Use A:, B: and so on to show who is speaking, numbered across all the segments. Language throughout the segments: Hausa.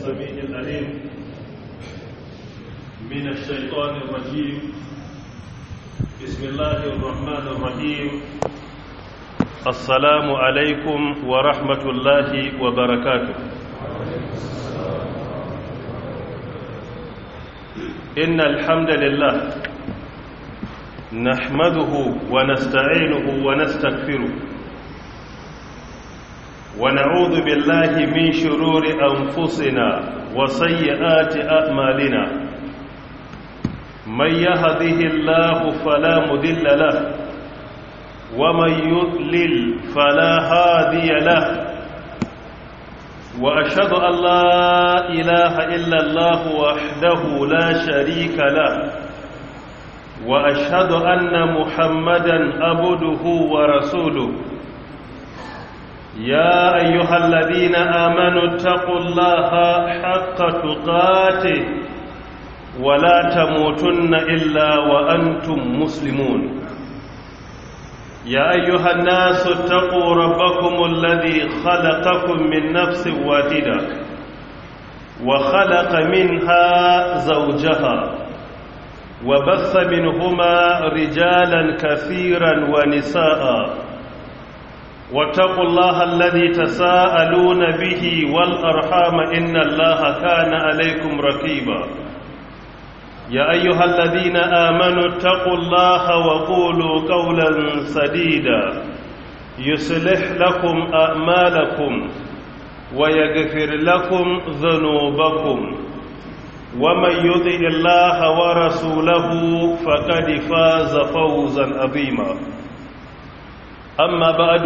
A: السميع العليم من الشيطان الرجيم بسم الله الرحمن الرحيم السلام عليكم ورحمة الله وبركاته إن الحمد لله نحمده ونستعينه ونستغفره ونعوذ بالله من شرور أنفسنا وسيئات أعمالنا من يهده الله فلا مذل له ومن يضلل فلا هادي له وأشهد أن لا إله إلا الله وحده لا شريك له وأشهد أن محمدا عبده ورسوله يا أيها الذين آمنوا اتقوا الله حق تقاته ولا تموتن إلا وأنتم مسلمون يا أيها الناس اتقوا ربكم الذي خلقكم من نفس واحدة وخلق منها زوجها وبث منهما رجالا كثيرا ونساء واتقوا الله الذي تساءلون به والأرحام إن الله كان عليكم رقيبا يا أيها الذين آمنوا اتقوا الله وقولوا قولا سديدا يصلح لكم أعمالكم ويغفر لكم ذنوبكم ومن يطع الله ورسوله فقد فاز فوزا عظيما أما بعد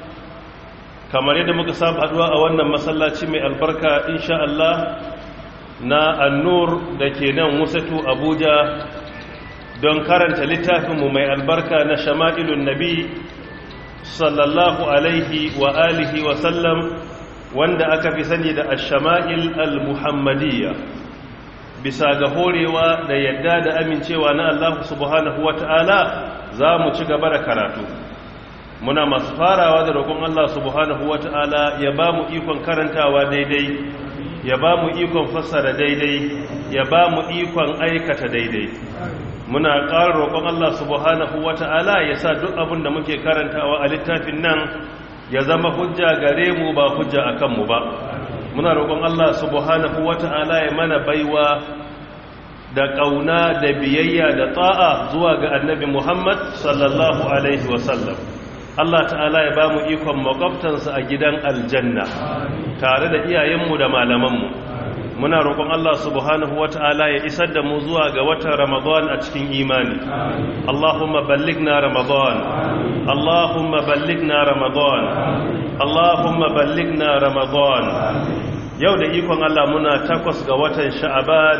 A: kamar yadda muka saba haduwa a wannan masallaci mai albarka insha Allah na annur da ke nan wasatu abuja don karanta littafinmu mai albarka na shama'ilun nabi sallallahu alaihi wa alihi wa sallam wanda aka fi sani da ashama'il al-muhammadiyya bisa ga horewa da yadda da amincewa na Allah subhanahu wa ta'ala za mu ci gaba da karatu muna masu farawa da roƙon Allah subhanahu wata'ala ya ba mu ikon karantawa daidai ya ba mu ikon fassara daidai ya ba mu ikon aikata daidai muna ƙara roƙon Allah subhanahu wata'ala ya sa duk abin da muke karantawa a littafin nan ya zama hujja gare mu ba hujja a kanmu ba muna roƙon Allah subhanahu wata'ala ya mana baiwa da ƙauna da biyayya da ta'a zuwa ga annabi Muhammad sallallahu alaihi wasallam Allah ta'ala ya ba mu ikon makwabtansa a gidan aljanna tare da iyayenmu da malamanmu muna roƙon Allah subhanahu wa ta'ala ya isar da mu zuwa ga watan ramadan a cikin imani Allahumma ballighna ramadan Allahumma ballighna ramadan Allahumma ballighna ramadan yau da ikon Allah muna takwas ga watan sha'aban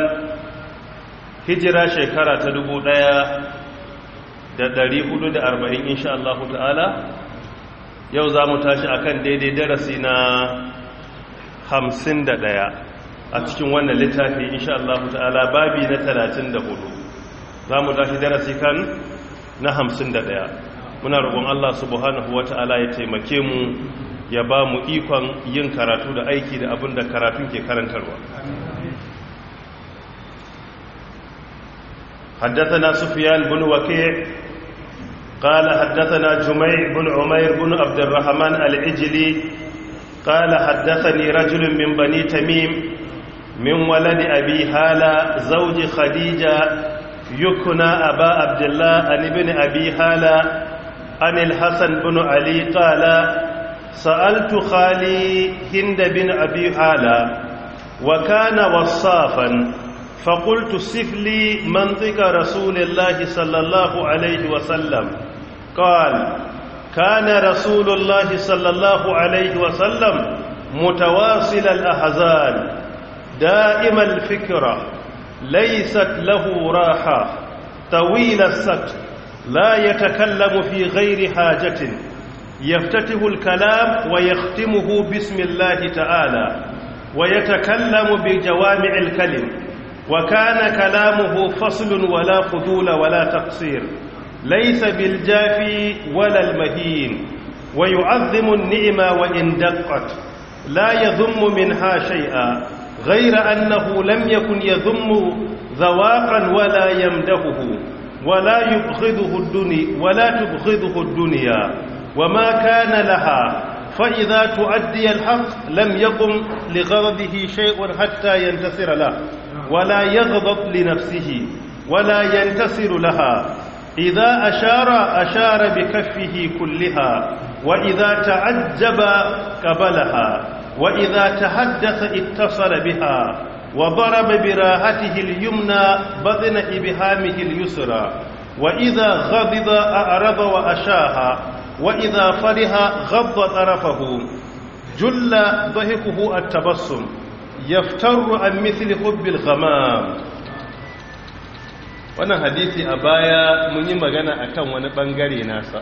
A: hijira shekara ta dubu ɗaya. da ɗari hudu da arba'in insha Allah ta'ala yau za mu tashi a kan daidai darasi na hamsin da ɗaya a cikin wannan littafi insha Allah ta'ala babi na talatin da hudu za mu tashi darasi kan na hamsin da ɗaya muna roƙon Allah subhanahu wa ta'ala ya taimake mu ya ba mu ikon yin karatu da aiki da abin da karatun ke karantarwa حدثنا سفيان بن وكيع قال حدثنا جميع بن عمير بن عبد الرحمن العجلي قال حدثني رجل من بني تميم من ولد أبي هالة زوج خديجة يكنى أبا عبد الله عن ابن أبي هالة عن الحسن بن علي قال سألت خالي هند بن أبي هالة وكان وصافا فقلت سف لي منطق رسول الله صلى الله عليه وسلم قال كان رسول الله صلى الله عليه وسلم متواصل الأحزان دائم الفكرة ليست له راحة طويل السكت لا يتكلم في غير حاجة يفتتح الكلام ويختمه بسم الله تعالى ويتكلم بجوامع الكلم وكان كلامه فصل ولا فضول ولا تقصير ليس بالجافي ولا المهين ويعظم النعمة وإن دقت لا يذم منها شيئا غير أنه لم يكن يذم ذواقا ولا يمدحه ولا يبغضه الدنيا ولا تبغضه الدنيا وما كان لها فإذا تؤدي الحق لم يقم لغضبه شيء حتى ينتصر له ولا يغضب لنفسه ولا ينتصر لها إذا أشار أشار بكفه كلها وإذا تعجب قبلها وإذا تحدث اتصل بها وضرب براهته اليمنى بطن إبهامه اليسرى وإذا غضب أعرض وأشاها وإذا فرح غض طرفه جل ضحكه التبسم يفتر عن مثل حب الغمام wannan hadisi a baya mun yi magana akan wani bangare nasa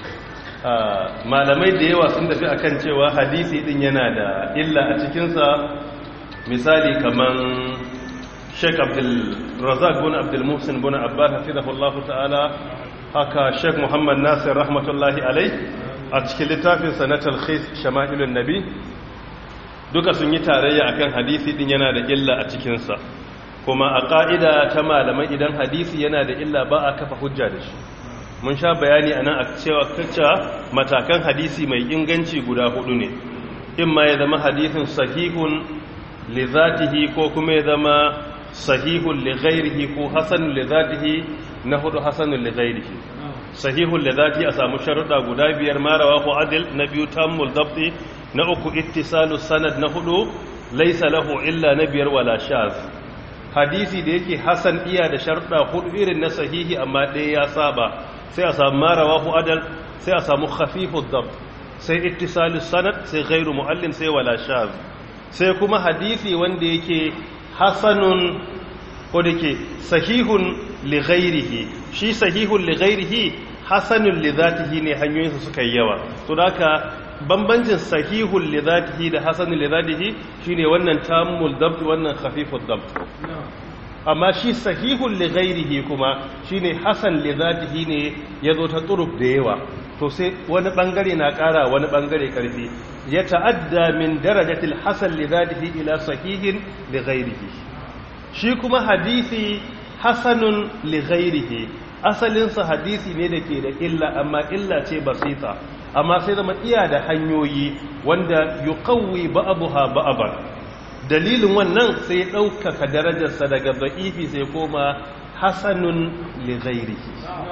A: malamai da yawa sun tafi akan cewa hadisi din yana da illa a cikinsa misali kaman sheik abdul razak bin abdul muhsin bin abbas hafizahullahu ta'ala haka sheik muhammad nasir rahmatullahi alai a cikin littafinsa na talkhis shama'ilun nabi duka sun yi tarayya akan hadisi din yana da illa a cikinsa kuma a ƙa'ida ta malamai idan hadisi yana da illa ba a kafa hujja da shi mun sha bayani a nan a cewa kacca matakan hadisi mai inganci guda hudu ne in ma ya zama hadisin sahihun li zatihi ko kuma ya zama sahihun li ghairihi ko hasanun li zatihi na hudu hasanun li ghairihi sahihun li zatihi a samu sharuɗa guda biyar marawa ko adil na biyu tammul dabti na uku ittisalu sanad na hudu laisa lahu illa na biyar wala shaz hadisi da yake hasan iya da sharuɗa hudu irin na sahihi amma ɗaya ya saba sai a samu marawa ko adal sai a samu khafifud dabt sai ittisalu sanad sai ghairu muallin sai wala shaz sai kuma hadisi wanda yake hasanun ko da ke sahihun li ghairihi shi sahihun li ghairihi hasanun li zatihi ne hanyoyinsa suka yi yawa to haka bambancin sahihun li zatihi da hasanun li zatihi shine wannan tammul dabt wannan khafifud dabt amma shi sahihun li ghairihi kuma shine hasan li zatihi ne yazo ta turuk da yawa to sai wani bangare na kara wani bangare karfi ya ta'adda min darajatil hasan li zatihi ila sahihin li ghairihi shi kuma hadisi hasanun li ghairihi asalinsa hadisi ne da ke da illa amma illa ce basita amma sai zama iya da hanyoyi wanda yuqawwi ba'daha ba'dan dalilin wannan sai ya ɗaukaka darajarsa daga da'ifi sai koma hasanun li ghairihi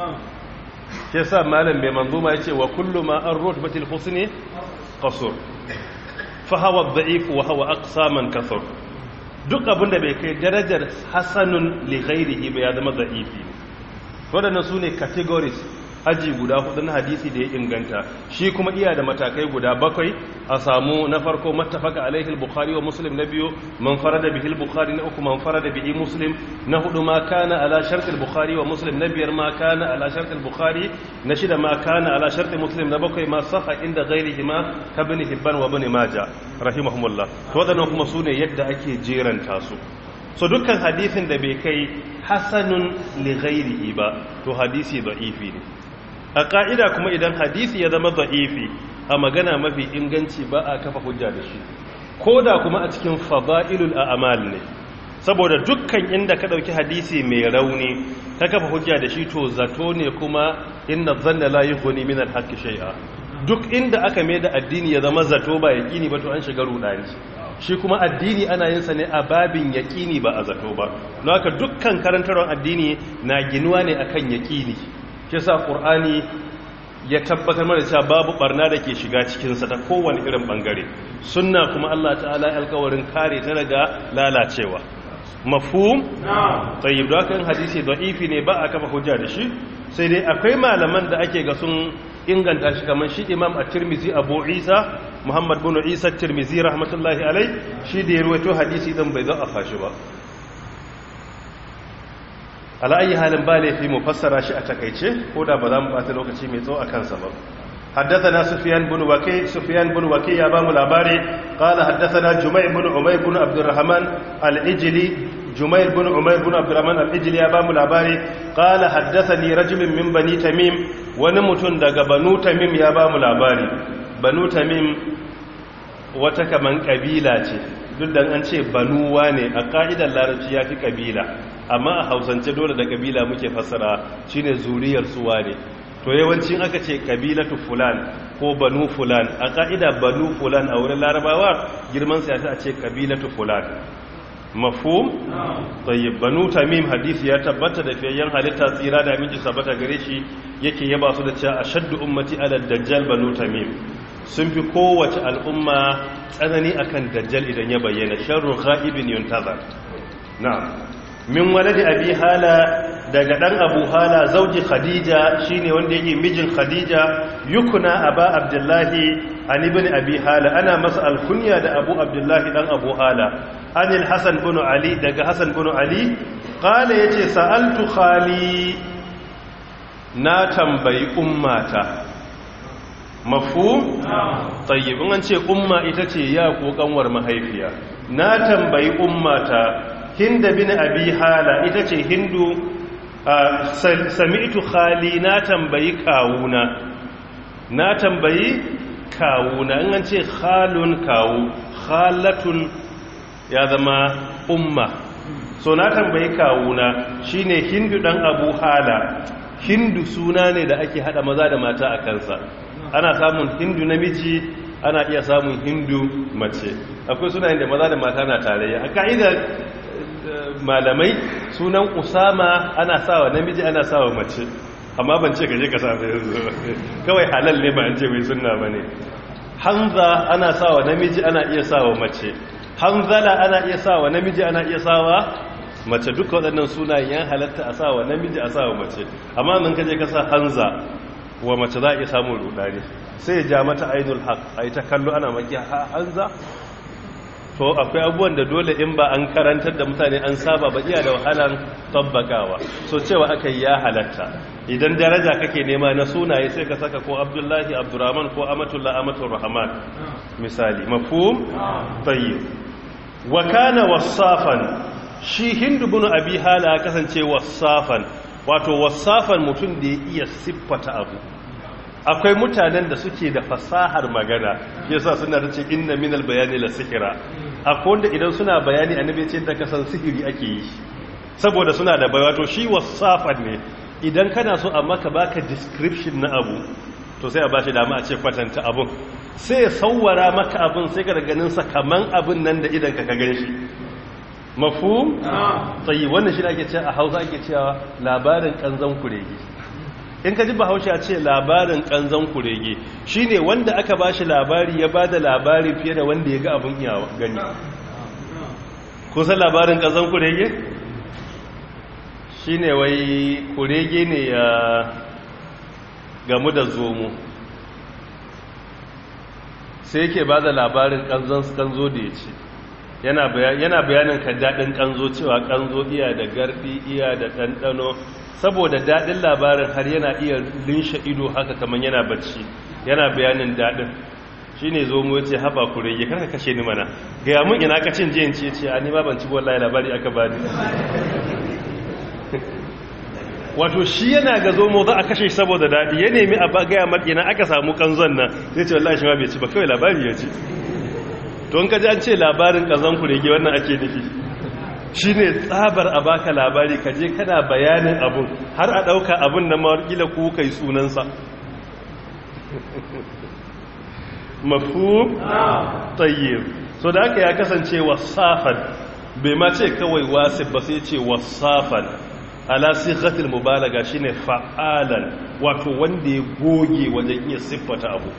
A: ke sa malam mai manzuma ya ce wa kullu ma an rutbatil husni qasur fa hawa da'if wa hawa aqsa man kasur duk abinda bai kai darajar hasanun li ghairihi ba ya zama da'ifi waɗannan su ne categories aji guda hudu na hadisi da ya inganta shi kuma iya da matakai guda bakwai a samu na farko mattafaka alaihi bukhari wa muslim na biyu man farada bihi bukhari na uku man farada bihi muslim na hudu ma kana ala shartil bukhari wa muslim na biyar ma kana ala shartil bukhari na shida ma kana ala shartil muslim na bakwai ma sahha inda ghairihi ma ka bin hibban wa bin majah rahimahumullah to wadannan kuma sune yadda ake jeranta su so dukkan hadisin da bai kai hasanun li ghairihi ba to hadisi da'ifi ne a ƙa'ida kuma idan hadisi ya zama za'ifi a magana mafi inganci ba a kafa hujja da shi ko da kuma a cikin fada'ilul a'amal ne saboda dukkan inda ka ɗauki hadisi mai rauni ta kafa hujja da shi to zato ne kuma inna zanna la yughni min al-haqqi shay'a duk inda aka mai da addini ya zama zato ba yaqini ba to an shiga rudani shi kuma addini ana yin sa ne a babin yaqini ba a zato ba don haka dukkan karantarwar addini na ginuwa ne akan yaqini shi sa ƙur'ani ya tabbatar mana cewa babu barna da ke shiga cikinsa ta kowane irin ɓangare sunna kuma Allah ta'ala ya alkawarin kare ta daga lalacewa mafhum tayyib da kan hadisi da'ifi ne ba a kafa hujja da shi sai dai akwai malaman da ake ga sun inganta shi kamar shi imam at-tirmidhi abu isa muhammad bin isa at-tirmidhi rahmatullahi alai shi da ya rawaito hadisi dan bai za a fashi ba ala'ayi halin ba laifi mu fassara shi a takaice ko da ba za mu bata lokaci mai tsawo a kansa ba حدثنا سفيان بن وكي سفيان بن وكي يا بام العباري قال حدثنا جميع بن عمير بن عبد الرحمن الإجلي جمير بن عمير بن عبد الرحمن الإجلي يا بام العباري قال حدثني رجل من بني تميم ونمتن دغ بنو تميم يا بام العباري بنو تميم wata kaman kabila ce duk da an ce banuwa ne a ka'idar larabci ya fi kabila amma a hausance dole da kabila muke fassara shine zuriyar suwa ne to yawancin aka ce kabilatu fulan ko banu fulan a ka'ida banu fulan a wurin larabawa girman sa a ce kabilatu fulan mafhum tayyib banu tamim hadisi ya tabbata da fiyayyen halitta tsira da miji sabata gare shi yake yaba su da cewa ashaddu ummati ala dajjal banu tamim sun fi kowace al'umma tsanani akan dajjal idan ya bayyana sharru ghaibin yuntazar na'am min waladi abi hala daga dan abu hala zauji khadija shine wanda yake mijin khadija yukuna aba abdullahi an ibn abi hala ana masa alkunya da abu abdullahi dan abu hala anil hasan bin ali daga hasan bin ali qala yace sa'altu khali na tambayi ummata mafhum tayyib an ce umma ita ce ya ko kanwar mahaifiya na tambayi ummata hinda bin abi hala ita ce hindu sami'tu khali na tambayi kawuna na tambayi kawuna in an ce khalun kawu khalatun ya zama umma so na tambayi kawuna shine hindu dan abu hala hindu suna ne da ake hada maza da mata a kansa ana samun hindu namiji ana iya samun hindu mace akwai sunayen da maza da mata na tarayya a ka'idar malamai sunan usama ana sawa namiji ana sawa mace amma ban ce gaje ka samu yanzu kawai halal ne ba an ce mai sunna ba ne hanza ana sawa namiji ana iya sawa mace hanzala ana iya sawa namiji ana iya sawa mace duka waɗannan sunayen yan halatta a sawa namiji a sawa mace amma nan kaje ka sa hanza wa mace za a iya samun rudani sai ya ja mata ainul haq a ta kallo ana maki hanza to akwai abubuwan da dole in ba an karantar da mutane an saba ba iya da wahalan tabbakawa so cewa aka yi ya halatta idan daraja kake nema na sunaye sai ka saka ko abdullahi abdurrahman ko amatullah amatul rahman misali mafhum tayyib wa kana wasafan shi hindu bin abi hala kasance wasafan wato wasafan mutum da ya iya siffata abu akwai mutanen da suke da fasahar magana yasa suna da ce inna minal bayani la sihira akwai wanda idan suna bayani annabi ce da kasan sihiri ake yi saboda suna da bai wato shi wasafan ne idan kana so a maka baka description na abu to sai a bashi dama a ce kwatanta abun sai ya sauwara maka abun sai ka ganin sa kaman abun nan da idan ka ka ganshi mafhum tsayi wannan shi ake cewa a Hausa ake cewa labarin kanzan kurege in ka ji bahaushe a ce labarin kanzan kurege shine wanda aka bashi labari ya bada labari fiye da wanda ya ga abin iya gani kusan labarin kanzan kurege shine wai kurege ne ya gamu da zomo sai yake bada labarin kanzan kanzo da ya ce yana bayanin ka daɗin kanzo cewa kanzo iya da garɗi iya da ɗanɗano saboda daɗin labarin har yana iya linshe ido haka kamar yana bacci yana bayanin daɗin shi ne zo mu yace haba ku rage karka kashe ni mana gaya mun ina ka cin jiyan ce ce a ni ma ban ci wallahi labari aka ba ni wato shi yana ga zo mu za a kashe shi saboda daɗi ya nemi a gaya mar ina aka samu kanzon nan zai ce wallahi shi ma bai ci ba kawai labari ya ci don ka ji an ce labarin ƙazon ku rage wannan ake nufi shi ne tsabar a baka labari ka je kana bayanin abun har a ɗauka abun na mawakila ko kai sunansa mafu tayyib so da aka ya kasance wasafan bai ma ce kawai wasif ba sai ce wasafan ala sighatil mubalaga shine fa'alan wato wanda ya goge wajen iya siffata abu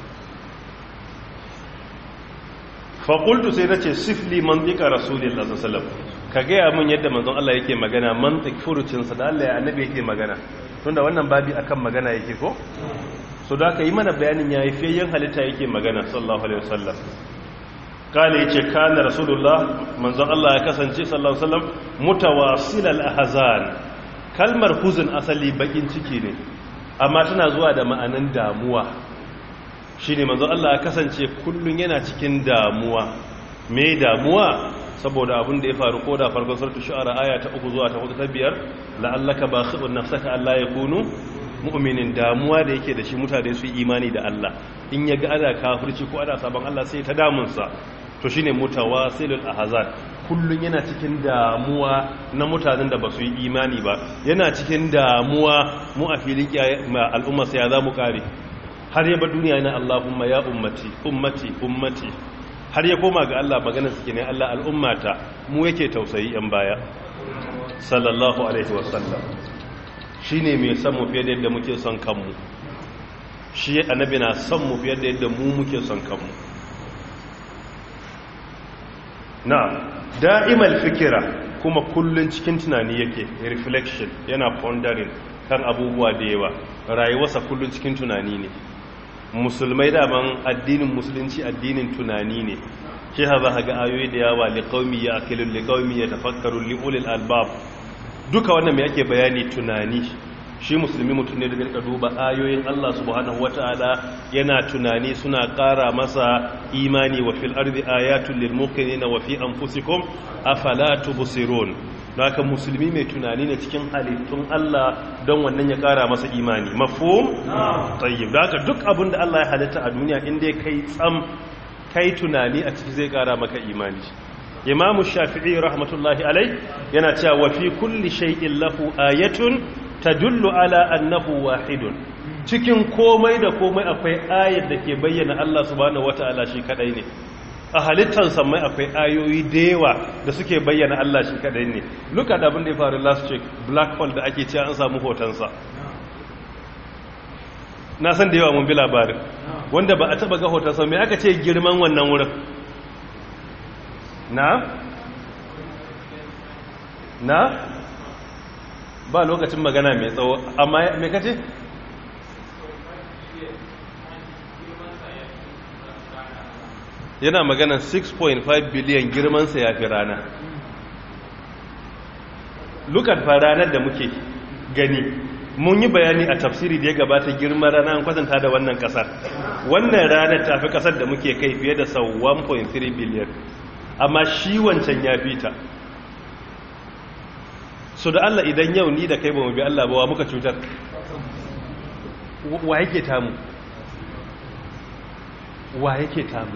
A: faƙultu sai na ce sifli mantika rasulillah sallallahu ka gaya min yadda manzon Allah yake magana mantik furucinsa da Allah ya annabi yake magana tunda wannan babi akan magana yake ko so da aka yi mana bayanin ya yi fiyayyen halitta yake magana sallallahu alaihi wasallam kala yace kana rasulullah manzon Allah ya kasance sallallahu alaihi wasallam mutawasil al-ahzan kalmar huzun asali bakin ciki ne amma tana zuwa da ma'anan damuwa shine manzon Allah ya kasance kullun yana cikin damuwa me damuwa saboda abin da ya faru ko da farkon suratul shu'ara aya ta 3 zuwa ta 4 ta 5 la'allaka bakhibun nafsaka alla yakunu mu'minin damuwa da yake da shi mutane su imani da Allah in ya ga ana kafirci ko ana sabon Allah sai ta damunsa to shine mutawasilul ahzan kullun yana cikin damuwa na mutanen da ba su yi imani ba yana cikin damuwa mu a filin al'umma sai ya za mu kare har ya bar duniya yana Allahumma ya ummati ummati ummati har ya koma ga Allah magana suke ne Allah al'ummata mu yake tausayi yan baya sallallahu alaihi wasallam shine mai son mu fiye da yadda muke son kanmu shi annabi na son mu fiye da yadda mu muke son kanmu na da'imal fikira kuma kullun cikin tunani yake reflection yana pondering kan abubuwa da yawa rayuwarsa kullun cikin tunani ne musulmai daman addinin musulunci addinin tunani ne shi haza ga ayoyi da yawa liqaumi ya akilun liqaumi ya tafakkaru liulil albab duka wannan me yake bayani tunani shi musulmi mutum ne daga duba ayoyin Allah subhanahu wataala yana tunani suna ƙara masa imani wa fil ardi ayatul lil muqinina wa fi anfusikum afala tubsirun haka musulmi mai tunani ne cikin halittun Allah don wannan ya ƙara masa imani mafhum tayyib haka duk abin da Allah ya halitta a duniya inda kai tsam kai tunani a ciki zai ƙara maka imani Imam Shafi'i rahmatullahi alai yana cewa wa fi kulli shay'in lahu ayatun tadullu ala annahu wahidun cikin komai da komai akwai ayat da ke bayyana Allah subhanahu wataala shi kadai ne a halittar samai akwai ayoyi da yawa da suke bayyana Allah shi kadai ne luka da abin da ya faru last week black hole da ake cewa an samu hotonsa na san da yawa mun bi labarin wanda ba a taba ga hotonsa mai aka ce girman wannan wurin na na ba lokacin magana mai tsawo amma mai kace yana magana 6.5 biliyan girmansa ya fi rana lukat fa ranar da muke gani mun yi bayani a tafsiri da ya gabata girman rana an kwatanta da wannan kasar wannan ranar ta fi kasar da muke kai fiye da sau 1.3 biliyan amma shi wancan ya fi ta so da Allah idan yau ni da kai ba mu bi Allah ba wa muka cutar wa yake tamu wa yake tamu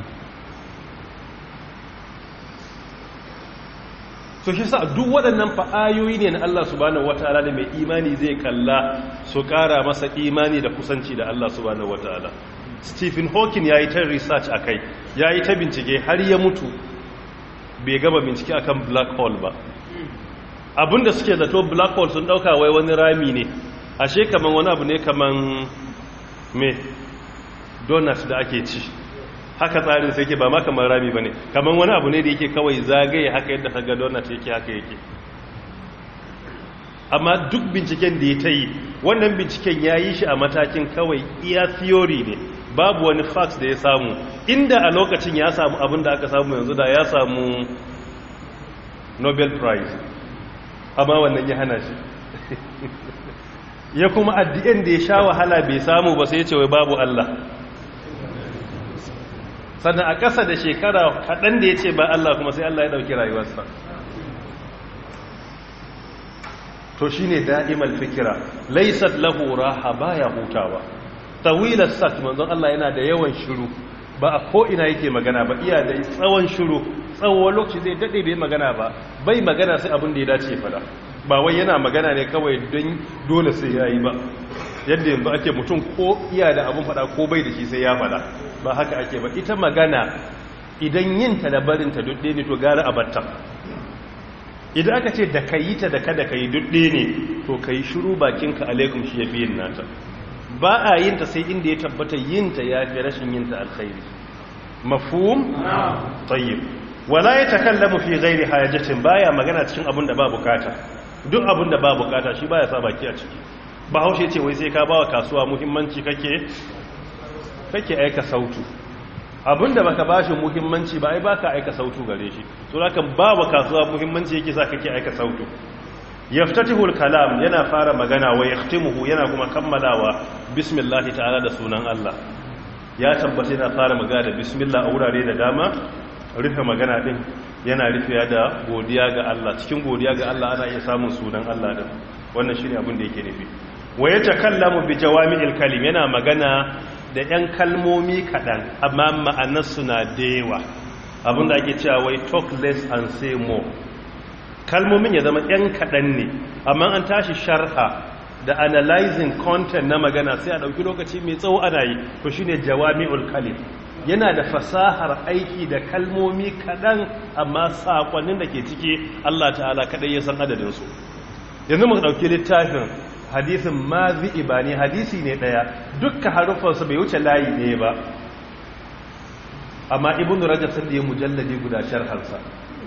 A: so shi sa duk waɗannan fa'ayoyi ne na Allah subhanahu wataala da mai imani zai kalla su ƙara masa imani da kusanci da Allah subhanahu wataala Stephen Hawking ya yi ta research a kai ya yi ta bincike har ya mutu bai gaba bincike akan black hole ba abinda suke zato black hole sun ɗauka wai wani rami ne ashe kaman wani abu ne kaman me donut da ake ci haka tsarin sai ke ba ma kamar rami ba ne kamar wani abu ne da yake kawai zagaye haka yadda ka ga donut yake haka yake amma duk binciken da ya ta yi wannan binciken ya yi shi a matakin kawai iya theory ne babu wani facts da ya samu inda a lokacin ya samu abin da aka samu yanzu da ya samu nobel prize amma wannan ya hana shi ya kuma addi'in da ya sha wahala bai samu ba sai ya ce wai babu Allah sannan a ƙasa da shekara kaɗan da ya ce ba Allah kuma sai Allah ya ɗauki rayuwarsa to shi ne da'imal fikira laisat lahu raha ba ya hutawa tawilar sat manzon Allah yana da yawan shiru ba a ko'ina yake magana ba iya da tsawon shiru tsawon lokaci zai daɗe bai magana ba bai magana sai abin da ya dace fada ba wai yana magana ne kawai don dole sai ya yi ba yadda yanzu ake mutum ko iya da abin fada ko bai da shi sai ya fada ba haka ake ba ita magana idan yinta da barinta dudde ne to gara a batta idan aka ce da ka yi ta da kada ka yi dudde ne to ka yi shiru bakinka alaikum shi ya fi yin nata ba a yinta sai inda ya tabbata yinta ya fi rashin yinta alkhairi mafhum tayyib wala ya takallamu fi ghairi hajatin baya magana cikin abin da ba bukata duk abin da ba bukata shi baya sa baki a ciki bahaushe ce wai sai ka bawa kasuwa muhimmanci kake kake aika sautu abinda baka bashi muhimmanci ba ai baka aika sautu gare shi so haka babu kasuwa muhimmanci yake sa kake aika sautu yaftatihul kalam yana fara magana wa yahtimuhu yana kuma kammalawa bismillah ta'ala da sunan Allah ya tabbata yana fara magana da bismillah a wurare da dama rufe magana din yana rufe da godiya ga Allah cikin godiya ga Allah ana iya samun sunan Allah din wannan shine abin da yake nufi wa yatakallamu bi jawami'il kalim yana magana da 'yan kalmomi kaɗan amma ma'anarsu na da yawa abinda ake cewa wai talk less and say more kalmomin ya zama yan kaɗan ne amma an tashi sharha da analyzing content na magana sai a ɗauki lokaci mai tsawo ana yi to shine jawami'ul kalim yana da fasahar aiki da kalmomi kaɗan amma saƙonnin da ke ciki Allah ta'ala kaɗai ya san adadinsu yanzu muka ɗauki littafin hadisin mazi ibani hadisi ne ɗaya dukkan harufansa bai wuce layi ɗaya ba amma ibn rajab sun da ya mujalladi guda sharharsa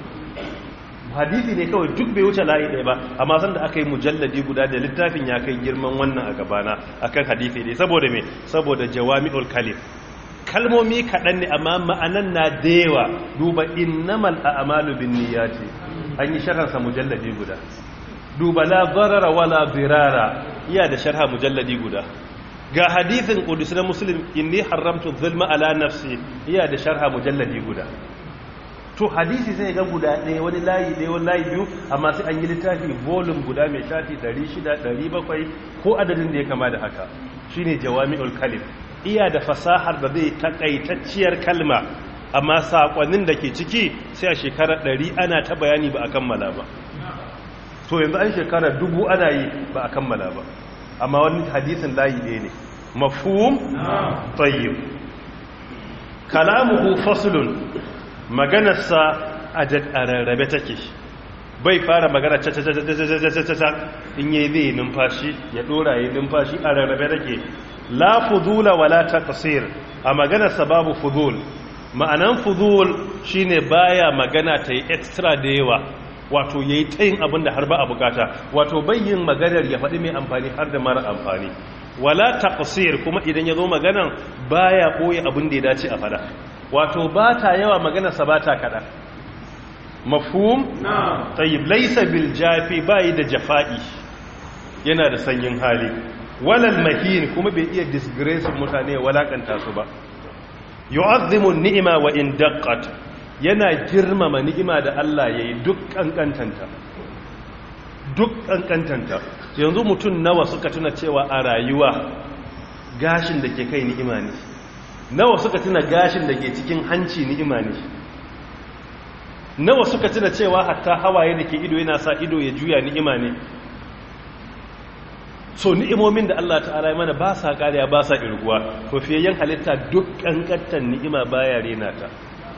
A: hadisi ne kawai duk bai wuce layi ɗaya ba amma san da aka yi mujalladi guda da littafin ya kai girman wannan a gabana akan hadisi ne saboda me saboda jawami'ul kalim kalmomi kaɗan ne amma ma'anan na da yawa duba innamal a'malu bin niyyati an yi sharharsa mujalladi guda duba la darara wala dirara iya da sharha mujalladi guda ga hadithin qudus na muslim inni haramtu zulma ala nafsi iya da sharha mujalladi guda to hadisi sai ga guda ɗaya wani layi ɗaya wani layi biyu amma sai an yi littafi volume guda mai shafi 600 700 ko adadin da ya kama da haka shine jawami'ul kalim iya da fasahar da zai takaitacciyar kalma amma sakonnin da ke ciki sai a shekarar 100 ana ta bayani ba a kammala ba to yanzu an shekara dubu ana yi ba a kammala ba amma wani hadisin layi ɗaya ne mafhum tayyib kalamuhu faslun maganarsa a rarrabe take bai fara magana ta in yi zai numfashi ya dora yi numfashi a rarrabe take la fudula wala taqsir a maganarsa babu fudul ma'anan fudul shine baya magana ta yi extra da yawa wato yayi tayin abin da har ba a bukata wato bayyin maganar ya faɗi mai amfani har da mara amfani wala taqsir kuma idan ya zo maganan baya ɓoye abin da ya dace a fada wato ba ta yawa maganarsa ba ta kaɗa mafhum tayyib laysa bil jafi bai da jafa'i yana da sanyin hali walal mahin kuma bai iya disgrace mutane walakanta su ba yu'azzimu ni'ima wa in daqqat yana girmama ni'ima da Allah yayi duk kankantanta duk kankantanta yanzu mutum nawa suka tuna cewa a rayuwa gashin da ke kai ni'ima ne nawa suka tuna gashin da ke cikin hanci ni'ima ne nawa suka tuna cewa hatta hawaye da ke ido yana sa ido ya juya ni'ima ne so ni'imomin da Allah ta'ala ya mana ba sa kariya ba sa irguwa to fiyayyen halitta duk kankantan ni'ima baya rena ta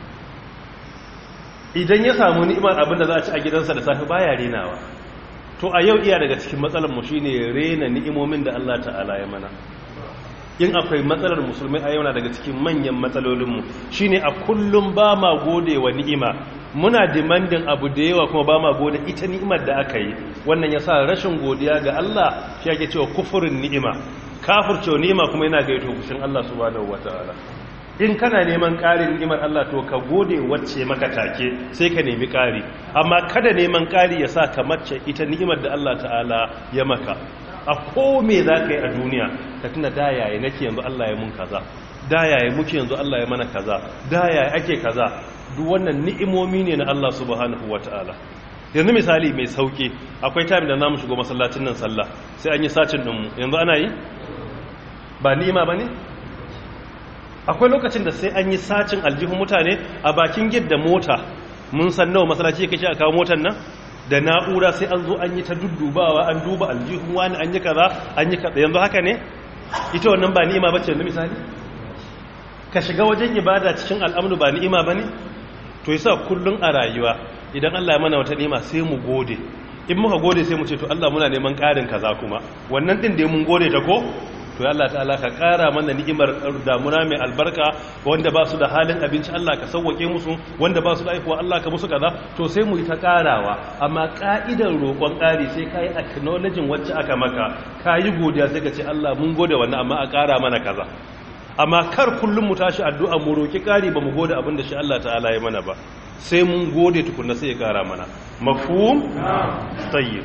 A: idan ya samu ni'imar abin da za a ci a gidansa da safe baya renawa to a yau iya daga cikin matsalar mu shine rena ni'imomin da Allah ta'ala ya mana in akwai matsalar musulmi a yau na daga cikin manyan matsalolinmu shine a kullum ba ma gode wa ni'ima muna demandin abu da yawa kuma ba ma gode ita ni'imar da aka yi wannan ya sa rashin godiya ga Allah shi ake cewa kufurin ni'ima kafircewa ni'ima kuma yana gaito kushin Allah subhanahu wataala in kana neman ƙarin ni'imar Allah to ka gode wacce maka take sai ka nemi ƙari amma kada neman ƙari ya sa ka mace ita ni'imar da Allah ta'ala ya maka a kome za ka yi a duniya ka tuna da yaya nake yanzu Allah ya mun kaza da yaya muke yanzu Allah ya mana kaza da yaya ake kaza duk wannan ni'imomi ne na Allah subhanahu wataala yanzu misali mai sauki akwai time da namu shigo masallacin nan sallah sai an yi sacin dinmu yanzu ana yi ba ni'ima bane akwai lokacin da sai an yi sacin aljihun mutane a bakin gidda mota mun san nawa masallaci yake a kawo motar nan da na'ura sai an zo an yi ta duddubawa an duba aljihun wani an yi kaza an yi kaza yanzu haka ne ita wannan ba ni'ima bace yanzu misali ka shiga wajen ibada cikin al'amru ba ni'ima bane to yasa kullun a rayuwa idan Allah ya mana wata ni'ima sai mu gode in muka gode sai mu ce to Allah muna neman ƙarin kaza kuma wannan din da mun gode ta ko to Allah ta'ala ka ƙara mana ni'imar damuna mai albarka wanda ba su da halin abinci Allah ka sauwake musu wanda ba su da aihuwa Allah ka musu kaza to sai mu yi ta ƙarawa amma ƙa'idar roƙon ƙari sai ka yi acknowledging wacce aka maka ka yi godiya sai ka ce Allah mun gode wannan amma a ƙara mana kaza amma kar kullum mu tashi addu'a mu roƙi ƙari ba mu gode abin da shi Allah ta'ala ya mana ba sai mun gode tukunna sai ya ƙara mana mafhum tayyib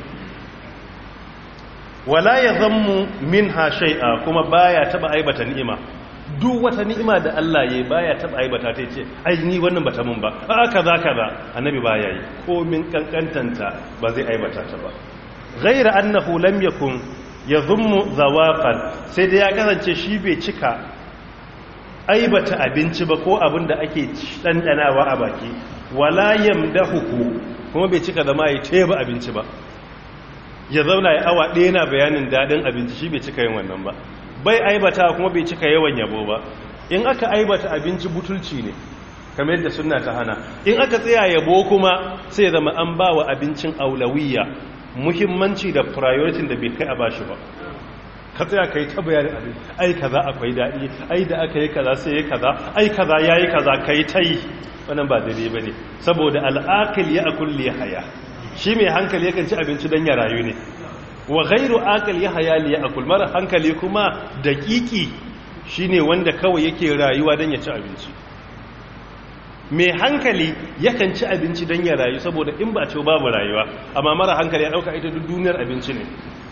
A: wala ya zammu min ha shai'a kuma baya taba aibata ni'ima duk wata ni'ima da Allah yayi baya taba aibata ta ce ai ni wannan bata mun ba a kaza kaza annabi baya yi ko min kankantanta ba zai aibata ta ba ghaira annahu lam yakun yadhummu zawaqan sai dai ya kasance shi bai cika aibata abinci ba ko abin da ake ɗanɗanawa a baki wala yamdahuku kuma bai cika zama ya teba abinci ba ya zauna ya awa ɗaya na bayanin daɗin abinci shi bai cika yin wannan ba bai aibata kuma bai cika yawan yabo ba in aka aibata abinci butulci ne kamar yadda suna ta hana in aka tsaya yabo kuma sai zama an ba wa abincin aulawiyya muhimmanci da priority da bai kai a bashi ba ka tsaya ka yi ta bayanin abin ai kaza akwai daɗi ai da aka yi kaza sai ya kaza ai kaza ya yi kaza ka yi ta yi wannan ba daidai ba ne saboda al'akil ya akul ya haya shi mai hankali yakan ci abinci don ya rayu ne wa gairu akil ya haya ya akul mara hankali kuma daƙiƙi shi ne wanda kawai yake rayuwa don ya ci abinci mai hankali yakan ci abinci don ya rayu saboda in ba ce babu rayuwa amma mara hankali ya ɗauka ita duk duniyar abinci ne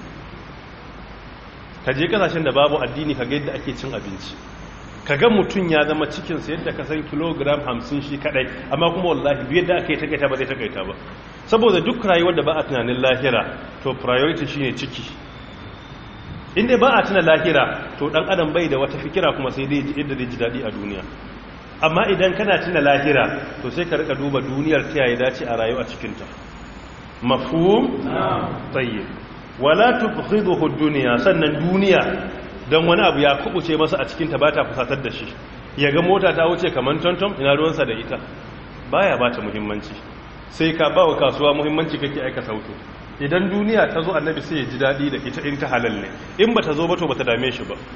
A: ka je kasashen da babu addini ka ga yadda ake cin abinci ka ga mutum ya zama cikinsa yadda ka san kilogram hamsin shi kadai amma kuma wallahi duk yadda aka yi takaita ba zai takaita ba saboda duk rayuwar da ba a tunanin lahira to priority shine ciki inda ba a tuna lahira to dan adam bai da wata fikira kuma sai dai yadda zai ji daɗi a duniya amma idan kana tuna lahira to sai ka rika duba duniyar ta yayi dace a rayu a cikinta mafhum tayyib wala tubghiduhu dunya sannan duniya dan wani abu ya kubuce masa a cikin ta bata fusatar da shi yaga mota ta wuce kaman tonton ina ruwansa da ita baya bata muhimmanci sai ka bawa kasuwa muhimmanci kake aika sauto idan duniya ta zo annabi sai ya ji dadi da ita in ta halal ne in bata zo ba to bata dame shi ba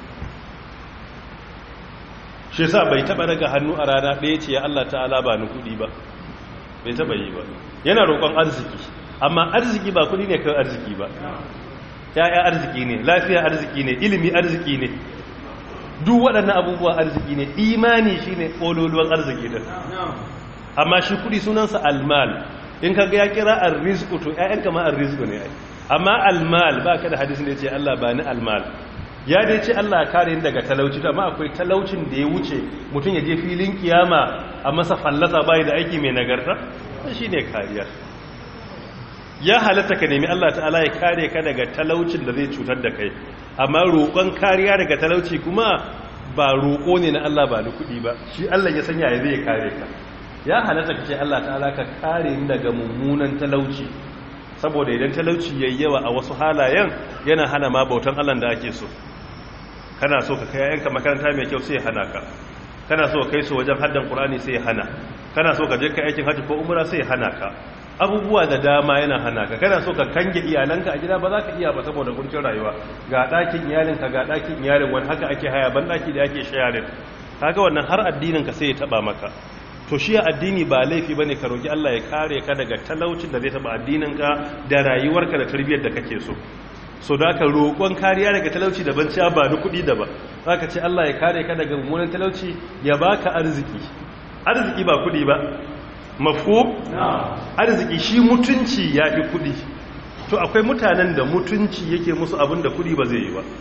A: shi yasa bai taba daga hannu a rana ɗaya ce ya Allah ta'ala ba ni kuɗi ba bai taba yi ba yana roƙon arziki amma arziki ba kudi ne kan arziki ba ya'ya arziki ne lafiya arziki ne ilimi arziki ne duk waɗannan abubuwa arziki ne imani shi ne ƙololuwan arziki da amma shi kudi sunansa almal in ka ga ya kira arrizku to ƴaƴan kama arrizku ne ai amma almal ba ka da hadisin da ya ce Allah ba ni almal ya dai ce Allah kare ni daga talauci amma akwai talaucin da ya wuce mutum ya je filin kiyama a masa fallasa bai da aiki mai nagarta shi ne kariya ya halatta ka nemi Allah ta'ala ya kare ka daga talaucin da zai cutar da kai amma roƙon kariya daga talauci kuma ba roƙo ne na Allah ba da kuɗi ba shi Allah ya sanya ya zai kare ka ya halatta ka ce Allah ta'ala ka kare ni daga mummunan talauci saboda idan talauci yayi yawa a wasu halayen yana hana ma bautan Allah da ake so kana so ka kai yayanka makaranta mai kyau sai ya hana ka kana so ka kai su wajen haddan Qur'ani sai ya hana kana so ka je ka aikin hajji ko umra sai ya hana ka abubuwa da dama yana hana ka kana so ka kange iyalanka a gida ba za ka iya ba saboda kuncin rayuwa ga ɗakin iyalinka ga ɗakin iyalin wani haka ake haya ban ɗaki da ake shayarin kaga wannan har addininka sai ya taɓa maka to shi addini ba laifi bane ka roki Allah ya kare ka daga talaucin da zai taɓa addininka da rayuwarka da tarbiyyar da kake so so da ka roƙon kariya daga talauci daban ciya ba da kuɗi daban za ka ce Allah ya kare ka daga mummunan talauci ya baka arziki arziki ba kuɗi ba mafu arziki shi mutunci ya fi kudi to akwai mutanen da mutunci yake musu abin da kudi ba zai yi ba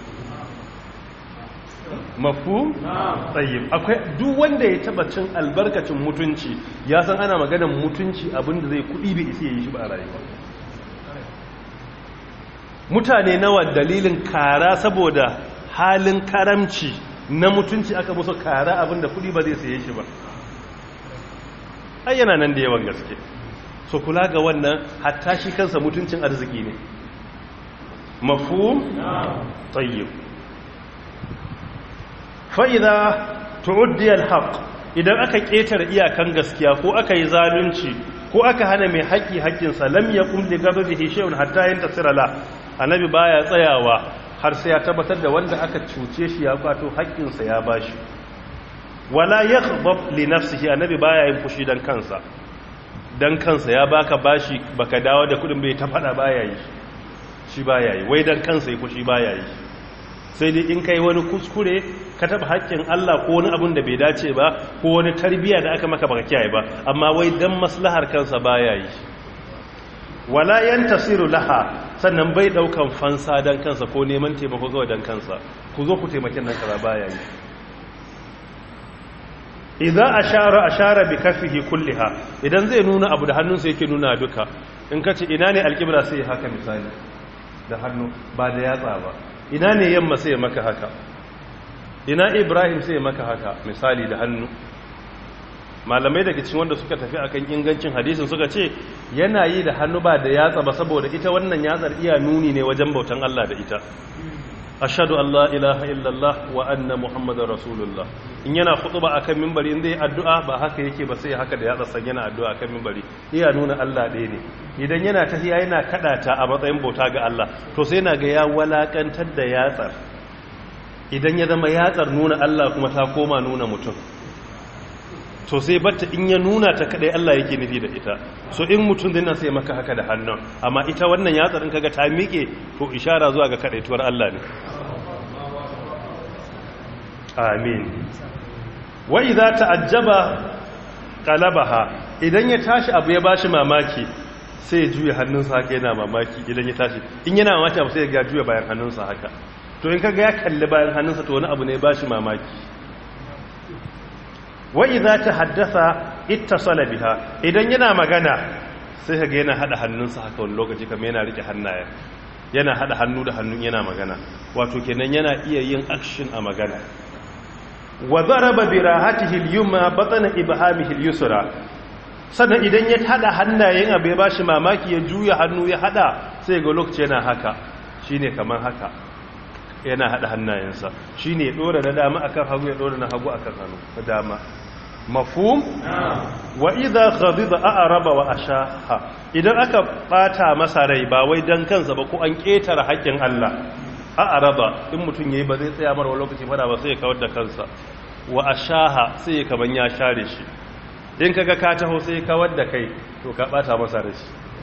A: mafu tsayin akwai duk wanda ya taba cin albarkacin mutunci ya san ana maganan mutunci abin da zai kudi bai isi ya yi shi ba a rayuwa mutane nawa dalilin kara saboda halin karamci na mutunci aka musu kara abin da kudi ba zai saye shi ba ai yana nan da yawan gaske so kula ga wannan hatta shi kansa mutuncin arziki ne mafhum tayyib fa idza tu'addi al-haq idan aka ketare iyakan gaskiya ko aka yi zalunci ko aka hana mai haƙi haƙinsa lam yaqum li ghadabihi shay'un hatta yantasira la annabi baya tsayawa har sai ya tabbatar da wanda aka cuce shi ya kwato haƙinsa ya bashi wala yakhdab li nafsihi annabi baya yin fushi dan kansa dan kansa ya baka bashi baka dawo da kudin bai ta fada baya yi shi baya yi wai dan kansa ya fushi baya yi sai dai in kai wani kuskure ka taba haƙƙin Allah ko wani abun da bai dace ba ko wani tarbiya da aka maka baka kiyaye ba amma wai dan maslahar kansa baya yi wala yantasiru laha sannan bai daukan fansa dan kansa ko neman taimako zuwa dan kansa ku zo ku taimakin nan kaza baya yi idan ashara ashara bi kafihi kulliha idan zai nuna abu da hannunsa yake nuna duka in kace ina ne alqibla sai haka misali da hannu ba da yatsa ba ina ne yamma sai maka haka ina ibrahim sai maka haka misali da hannu malamai daga cikin wanda suka tafi akan ingancin hadisin suka ce yana yi da hannu ba da yatsa ba saboda ita wannan yatsar iya nuni ne wajen bautan Allah da ita ashhadu an la ilaha illallah wa anna muhammadar rasulullah in yana khutba akan minbari in zai addu'a ba haka yake ba sai haka da yatsa san yana addu'a akan minbari iya nuna Allah ɗaya ne idan yana tahiya yana kada ta a matsayin bauta ga Allah to sai yana ga ya walakantar da yatsar idan ya zama yatsar nuna Allah kuma ta koma nuna mutum to sai batta in ya nuna ta kadai Allah yake nufi da ita so in mutum zai sai maka haka da hannun amma ita wannan yatsar in kaga ta miƙe to ishara zuwa ga kadaituwar Allah ne amin wa idza ta'ajjaba qalabaha idan ya tashi abu ya bashi mamaki sai ya juya hannunsa haka yana mamaki idan ya tashi in yana mamaki abu sai ya ga juya bayan hannunsa haka to in kaga ya kalli bayan hannunsa to wani abu ne ya bashi mamaki wa idza tahaddasa ittasala biha idan yana magana sai kaga yana hada hannunsa haka wani lokaci kamar yana rike hannaye yana hada hannu da hannun yana magana wato kenan yana iya yin action a magana wa daraba bi rahatihi al-yumma batna ibhamihi al-yusra sannan idan ya hada hannayen abu ya bashi mamaki ya juya hannu ya hada sai ga lokaci yana haka shine kamar haka yana hada hannayensa shine ya dora na dama akan hagu ya dora na hagu akan hannu na dama mafhum wa idha ghadiba a'raba wa ashaha idan aka bata masa rai ba wai dan kansa ba ko an ketara haƙƙin Allah a'raba in mutun yayi ba zai tsaya marwa lokaci fada ba sai ya kawar da kansa wa ashaha sai ya kaman ya share shi in kaga ka taho sai ya kawar da kai to ka bata masa rai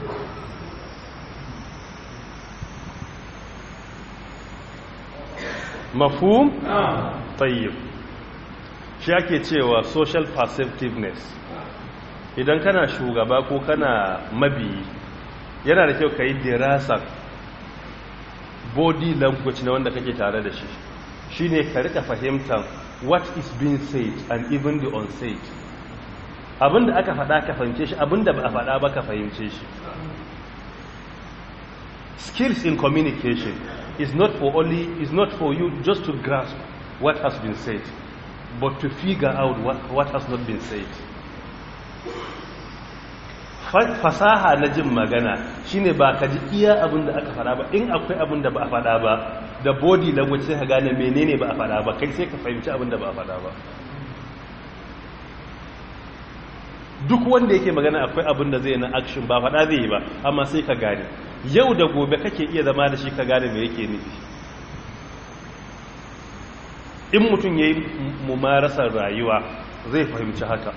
A: mafhum tayyib shi ake cewa social perceptiveness idan kana shugaba ko kana mabiyi yana da kyau ka yi dirasar body language na wanda kake tare da shi shine ka rika fahimtar what is being said and even the unsaid abinda aka faɗa ka fahimce shi abinda ba a faɗa ba ka fahimce shi skills in communication is not for only is not for you just to grasp what has been said but to figure out what, what has not been said fasaha na jin magana shine ba ka ji iya abin da aka fada ba in akwai abin da ba a fada ba da body language sai ka gane menene ba a fada ba kai sai ka fahimci abin da ba a fada ba duk wanda yake magana akwai abin da zai na action ba fada zai yi ba amma sai ka gane yau da gobe kake iya zama da shi ka gane me yake nufi in mutum ya yi mumarasar rayuwa zai fahimci haka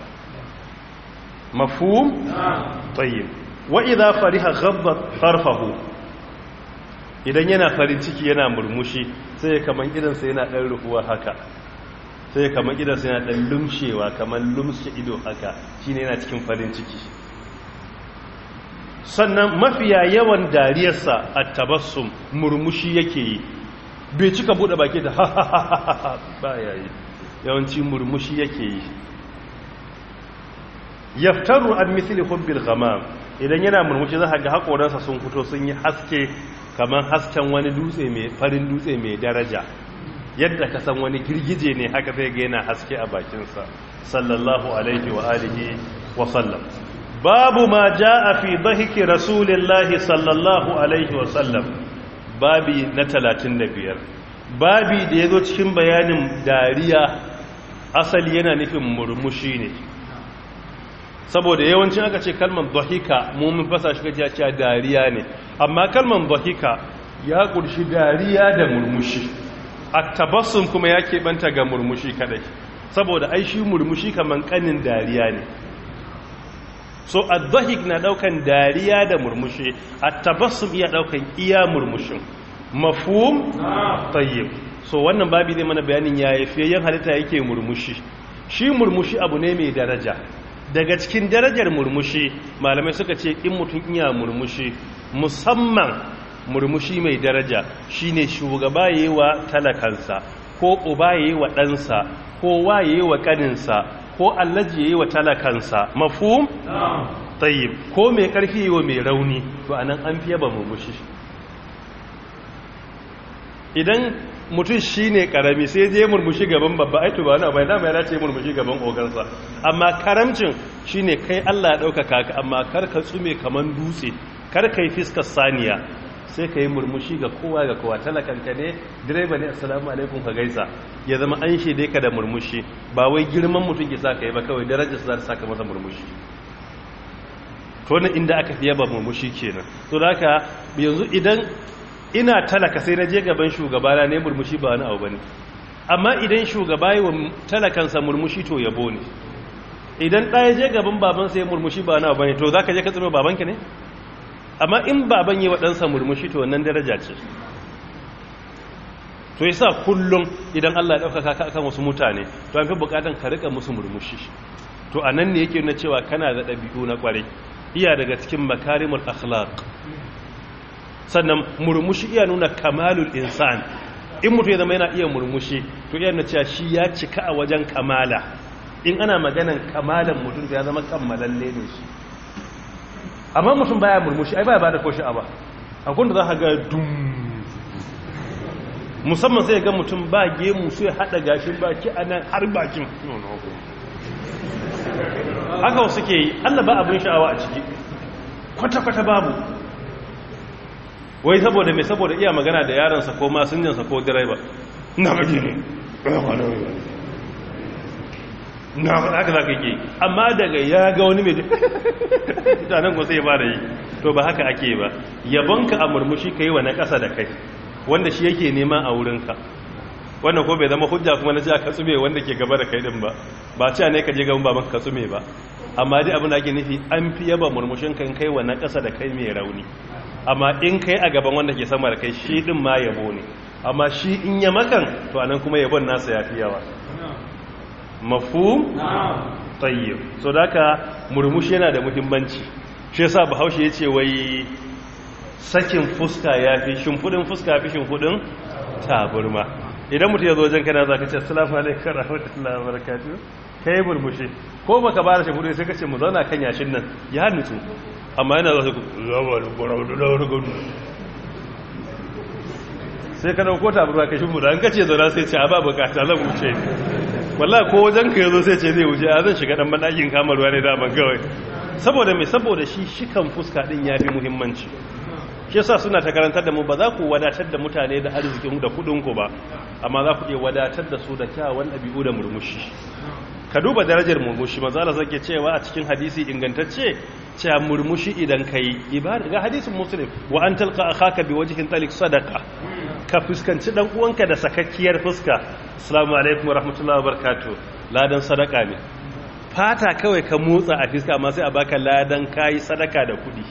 A: mafhum tayyib wa idza fariha ghabba tarfahu idan yana farin ciki yana murmushi sai kaman idansa yana dan rufuwa haka sai kaman idansa yana dan lumshewa kaman lumshe ido haka shine yana cikin farin ciki sannan mafiya yawan dariyarsa at-tabassum murmushi yake yi bai cika bude baki da ha ba yayi yawanci murmushi yake yi yaftaru an misli hubbil ghamam idan yana murmushi za ga hakoransa sun fito sun yi haske kamar hasken wani dutse mai farin dutse mai daraja yadda ka san wani girgije ne haka zai ga yana haske a bakinsa sallallahu alaihi wa alihi wa sallam babu ma jaa fi dhahiki rasulillahi sallallahu alaihi wa sallam babi na 35 babi da yazo cikin bayanin dariya asali yana nufin murmushi ne saboda yawancin aka ce kalmar dhahika mu mun fasa shi kace cewa dariya ne amma kalmar dhahika ya kurshi dariya da murmushi at-tabassum kuma ya banta ga murmushi kadai saboda ai shi murmushi kaman kanin dariya ne so ad-dhahik na daukan dariya da murmushi at-tabassum iya daukan iya murmushin mafhum tayyib so wannan babi zai mana bayanin yaya fiyayen halitta yake murmushi shi murmushi abu ne mai daraja daga cikin darajar murmushi malamai suka ce in mutum iya murmushi musamman murmushi mai daraja shine shugaba yayi wa talakansa ko uba yayi wa ɗansa ko wa yayi wa ƙaninsa ko allaji yayi wa talakansa mafhum tayyib ko mai ƙarfi yayi wa mai rauni to anan an fiye ba murmushi idan mutum shi ne karami sai je murmushi gaban babba ai to ba wani bai dama ya dace murmushi gaban ogansa amma karamcin shi ne kai Allah ya ɗaukaka ka amma kar ka tsume kaman dutse kar ka yi fiskar saniya sai ka yi murmushi ga kowa ga kowa talakanka ne direba ne assalamu alaikum ka gaisa ya zama an shaide ka da murmushi ba wai girman mutum ke sa ka yi ba kawai darajar za ta saka masa murmushi to ne inda aka fiye ba murmushi kenan to da haka yanzu idan ina talaka sai na je gaban shugaba ne murmushi ba wani abu bane amma idan shugaba yi wa talakansa murmushi to yabo ne idan ɗaya je gaban babansa ya murmushi ba wani abu bane to za ka je ka tsiro babanka ne amma in baban yi wa ɗansa murmushi to wannan daraja ce to yasa kullum idan Allah ya ɗaukaka ka akan wasu mutane to an fi buƙatan ka rika musu murmushi to a nan ne yake nuna cewa kana da ɗabi'u na ƙwarai iya daga cikin makarimul akhlaq sannan murmushi iya nuna kamalul insan in mutum ya zama yana iya murmushi to iya nuna cewa shi ya cika a wajen kamala in ana maganan kamalan mutum ya zama kammalalle ne shi amma mutum baya murmushi ai baya bada koshi aba akwai da za ka ga dum musamman sai ga mutum ba gemu sai hada gashin baki a nan har bakin haka wasu ke yi allah ba abin sha'awa a ciki kwata-kwata babu wai saboda mai saboda iya magana da yaransa ko masinjansa ko direba na baki ne na haka za ka yi amma daga ya ga wani mai janen ko sai ba da yi to ba haka ake ba yabonka a murmushi ka yi wa na ƙasa da kai wanda shi yake nema a wurinka wannan ko bai zama hujja kuma na ji ka tsume wanda ke gaba da kai din ba ba ci ne ka je gaban baban ka tsume ba amma dai abin da ake nufi an fi yaba murmushin kan kai wa na ƙasa da kai mai rauni amma in kai a gaban wanda ke sama da kai shi din ma yabo ne amma shi in ya makan to anan kuma yabon nasa ya fi yawa mafhum tayyib so daka murmushi yana da muhimmanci shi yasa bahaushe yace wai sakin fuska yafi shimfudin fuska yafi shimfudin taburma idan mutum ya zo wajen kana zaka ce assalamu alaikum warahmatullahi wabarakatuh kai murmushi ko baka ba da shimfudin sai ka ce mu zauna kan yashin nan ya nutsu amma yana za su sai ka dauko taburma ka shimfuda an kace zauna sai ce a ba bukata zan wuce wallahi ko wajen ka yazo sai ce zai wuce a zan shiga dan bandakin kamar ruwa ne daman kawai saboda me saboda shi shikan fuska din yafi muhimmanci shi yasa suna ta karantar da mu ba za ku wadatar da mutane da arzikin da kudin ku ba amma za ku iya wadatar da su da kyawun dabi'u da murmushi ka duba darajar murmushi manzo Allah sake cewa a cikin hadisi ingantacce cewa murmushi idan kai ibada ga hadisin muslim wa an talqa akhaka biwajhin talik sadaqa ka fuskanci dan uwanka da sakakkiyar fuska assalamu alaikum warahmatullahi wabarakatuh ladan sadaka ne fata kawai ka motsa a fuska amma sai a baka ladan kai sadaka da kudi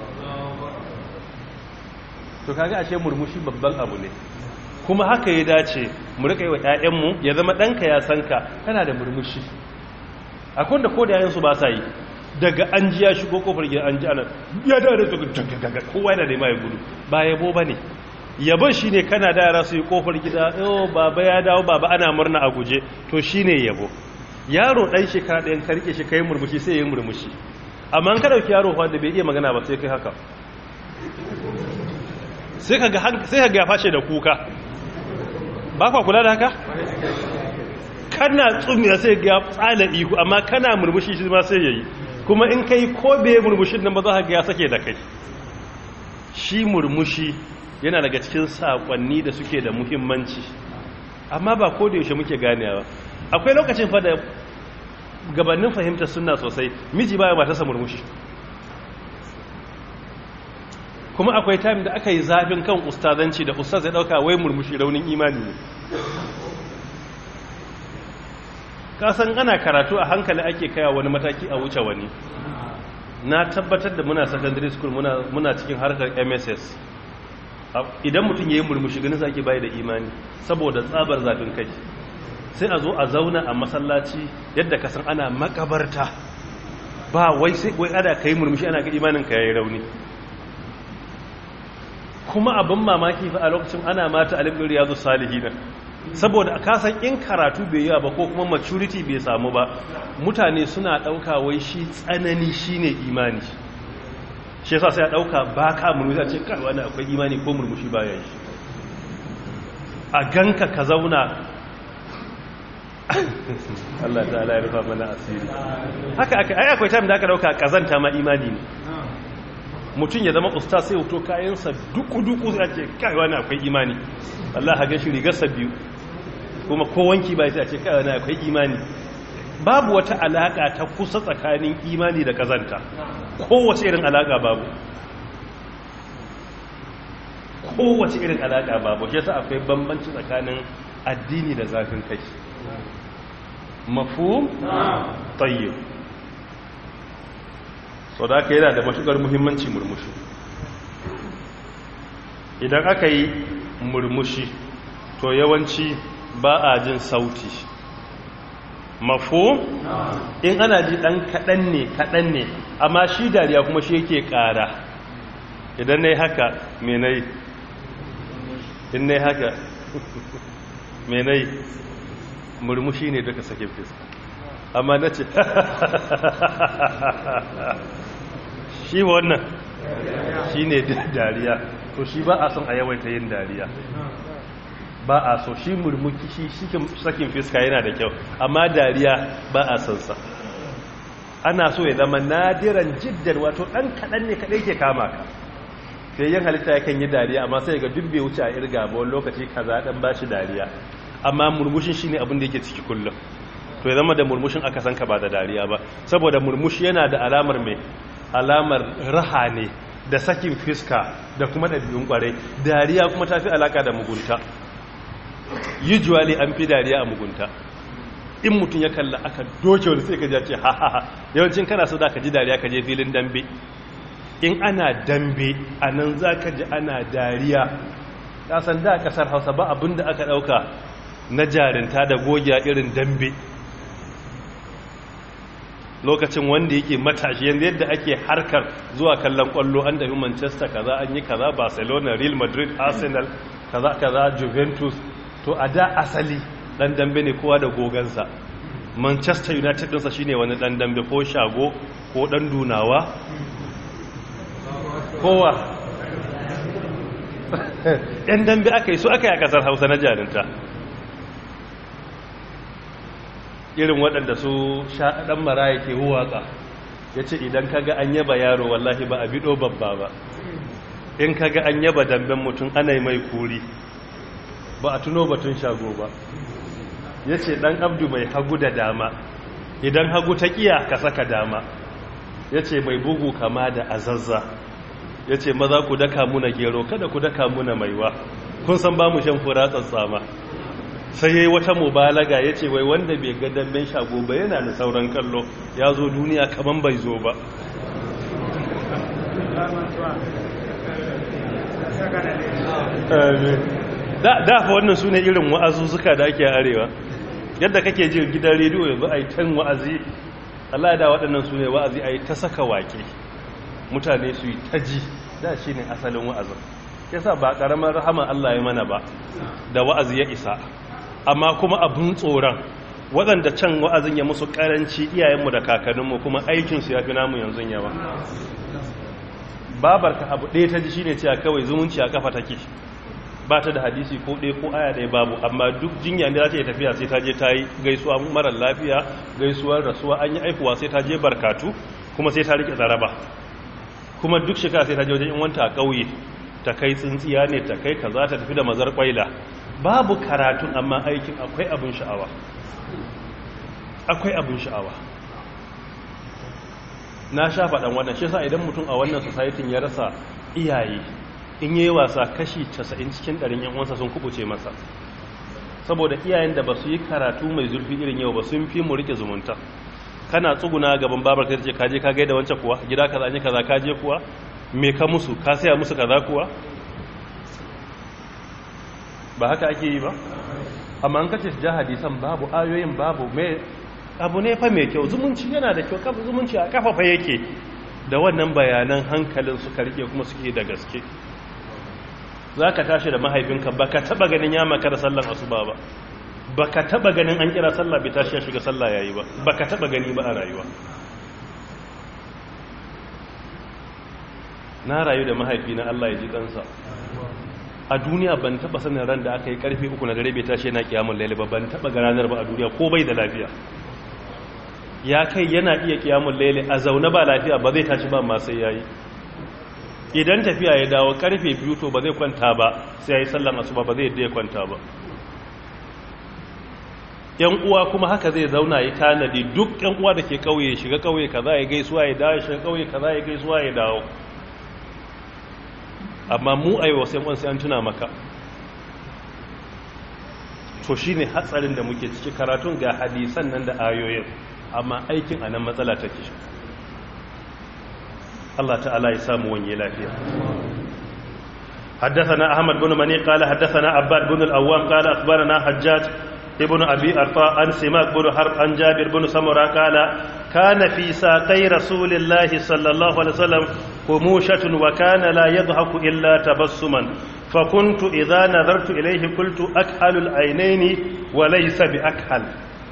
A: to kaga ashe murmushi babban abu ne kuma haka ya dace mu rika yi wa ƴaƴanmu ya zama ɗanka ya san ka kana da murmushi akwai da ko da yayansu ba sa yi daga an ji ya shigo kofar gida an ji ana ya da da daga kowa yana da mai gudu ba yabo bane yabon shine kana da yara su yi kofar gida oh baba ya dawo baba ana murna a guje to shine yabo yaro dan shekara ɗayan ka rike shi kai murmushi sai ya yi murmushi amma an ka dauki yaro wanda bai iya magana ba sai kai haka sai ka ga sai ka ga fashe da kuka ba kwa kula da haka kana tsumiya sai ga tsala ihu amma kana murmushi shi ma sai yayi kuma in kai ko bai murmushin nan ba za ka ga ya sake da kai shi murmushi yana daga cikin sakonni da suke da muhimmanci amma ba ko da yaushe muke ganewa akwai lokacin fa da gabanin fahimtar sunna sosai miji baya ba ta sa murmushi kuma akwai time da aka yi zafin kan ustazanci da ustaz ya dauka wai murmushi raunin imani ne kasan ana karatu a hankali ake kaya wani mataki a wuce wani na tabbatar da muna secondary school muna, muna cikin harkar mss idan mutum ya yi murmushi ganin sa ake bayi da imani saboda tsabar zafin kai sai a zo a zauna a masallaci yadda kasan ana makabarta ba wai sai wai ada kai murmushi ana ga imanin ka yayi rauni kuma abin mamaki fa a lokacin ana mata alimin riyazu salihina saboda kasan in karatu bai yawa ba ko kuma maturity bai samu ba mutane suna ɗauka wai shi tsanani shine imani shi yasa sai a ɗauka ba ka murmushi a ce kai wani akwai imani ko murmushi baya yi a ganka ka zauna Allah ta'ala ya rufa mana asiri haka aka ai akwai time da aka dauka kazanta ma imani ne mutum ya zama ustaz sai hoto kayansa duku-duku sai ce kai wani akwai imani Allah ha gashi rigarsa biyu kuma ko wanki ba sai ce kai wani akwai imani babu wata alaka ta kusa tsakanin imani da kazanta kowace irin alaka babu kowace irin alaka babu shi yasa akwai bambanci tsakanin addini da zafin kai mafhum tayyib so da aka yana da matukar muhimmanci murmushi idan aka yi murmushi to yawanci ba a jin sauti mafo in ana ji dan kaɗan ne kaɗan ne amma shi dariya kuma shi yake ƙara idan na yi haka menai in na yi haka menai murmushi ne duka sakin fiska amma na ce shi wannan shi ne dariya to shi ba a son a yawaita yin dariya ba a so shi murmuki shi sakin fiska yana da kyau amma dariya ba a son sa ana so ya zama nadiran jiddar wato ɗan kaɗan ne kaɗai ke kama ka sai yin halitta yakan yi dariya amma sai ga dubbe wuce a irga ba wani lokaci kaza ɗan ba shi dariya amma murmushin shi ne abin da yake ciki kullum to ya zama da murmushin aka san ka ba da dariya ba saboda murmushi yana da alamar mai alamar raha ne da sakin fiska da kuma ɗabi'un ƙwarai dariya kuma ta fi alaka da mugunta usually an fi dariya a mugunta in mutum ya kalla aka doke wani sai ka ji ce ha ha ha yawancin kana so da ka ji dariya ka je filin dambe in ana dambe a nan za ka ji ana dariya kasan da kasar hausa ba abin da aka ɗauka na jarinta da gogiya irin dambe lokacin wanda yake matashi yanzu yadda ake harkar zuwa kallon kwallo an tafi manchester kaza an yi kaza barcelona real madrid arsenal kaza kaza juventus to a da asali dan dambe ne kowa da gogansa manchester united ɗinsa shine wani dan dambe ko shago ko dan dunawa kowa yan dambe aka yi su aka yi a kasar hausa na jarinta irin waɗanda su ɗan mara yake huwaka ya ce idan kaga an yaba yaro wallahi ba a biɗo babba ba in kaga an yaba damben mutum ana mai kuri ba a tuno batun shago ba ya ce ɗan abdu mai hagu da dama idan hagu ta ƙiya ka saka dama ya ce mai bugu kama da azazza ya ce maza ku daka muna gero kada ku daka muna maiwa kun san ba mu shan fura tsatsama sai ya yi wata mubalaga ya ce wai wanda bai ga damben shago ba yana da sauran kallo ya zo duniya kaman bai zo ba da fa wannan su ne irin wa'azuzzuka da ake arewa yadda kake jin gidan rediyo yanzu a yi tan wa'azi Allah da waɗannan su ne wa'azi a yi ta saka waƙe mutane su yi ta ji da shi ne asalin wa'azin yasa ba ƙaramar rahama Allah ya mana ba da wa'azi ya isa amma kuma abun tsoron waɗanda can wa'azin ya musu ƙaranci iyayenmu da kakanninmu kuma aikinsu ya fi namu yanzu yawa babarka abu ɗaya ta ji shi ne cewa kawai zumunci a kafa take ba ta da hadisi ko ɗaya ko aya ɗaya babu amma duk jinya ne za ta yi tafiya sai ta je ta yi gaisuwa marar lafiya gaisuwar rasuwa an yi aifuwa sai ta je barkatu kuma sai ta riƙe zaraba kuma duk shekara sai ta je wajen wanta a ƙauye ta kai tsintsiya ne ta kai kaza ta tafi da mazar kwaila babu karatun amma aikin akwai abin sha'awa akwai abin sha'awa na sha faɗan wannan shi sa idan mutum a wannan society ya rasa iyaye in yi wasa kashi 90 cikin ɗarin yan uwansa sun kubuce masa saboda iyayen da ba su yi karatu mai zurfi irin yau ba sun fi mu rike zumunta kana tsuguna gaban babar ka ce kaje ka gaida wancan kuwa gida kaza ne kaza kaje kuwa me ka musu ka saya musu kaza kuwa ba haka ake yi ba amma an kace ja hadisan babu ayoyin babu me abu ne fa mai kyau zumunci yana da kyau kafa zumunci a kafafa yake da wannan bayanan hankalin suka rike kuma suke da gaske za ka tashi da mahaifinka ba ka taba ganin ya makara sallan asuba ba ba ka taba ganin an kira sallah bai tashi ya shiga sallah ya yi ba ba ka taba gani ba a rayuwa na rayu da mahaifi na Allah ya ji kansa a duniya ban taba sanin ran da aka yi karfe uku na dare bai tashi yana kiyamun laili ba ban taba ranar ba a duniya ko bai da lafiya ya kai yana iya kiyamun laili a zaune ba lafiya ba zai tashi ba ma sai yayi idan tafiya ya dawo karfe biyu to ba zai kwanta ba sai yayi sallan asuba ba zai yadda ya kwanta ba yan uwa kuma haka zai zauna ya tanadi duk yan uwa da ke kauye shiga kauye kaza ya gaisuwa ya dawo shiga kauye kaza ya gaisuwa ya dawo amma mu a yi wasu yan sai an tuna maka to shi ne hatsarin da muke ciki karatun ga hadisan nan da ayoyin amma aikin a nan matsala take shi Allah ta'ala ya samu wanye lafiya حدثنا أحمد بن مني قال حدثنا عباد بن الأوام قال أخبرنا حجاج ابن أبي أرطاء عن سماك بن حرب عن جابر بن سمرة قال كان في ساقي رسول الله صلى الله عليه وسلم خموشة وكان لا يضحك إلا تبسما فكنت إذا نظرت إليه قلت أكحل العينين وليس بأكحل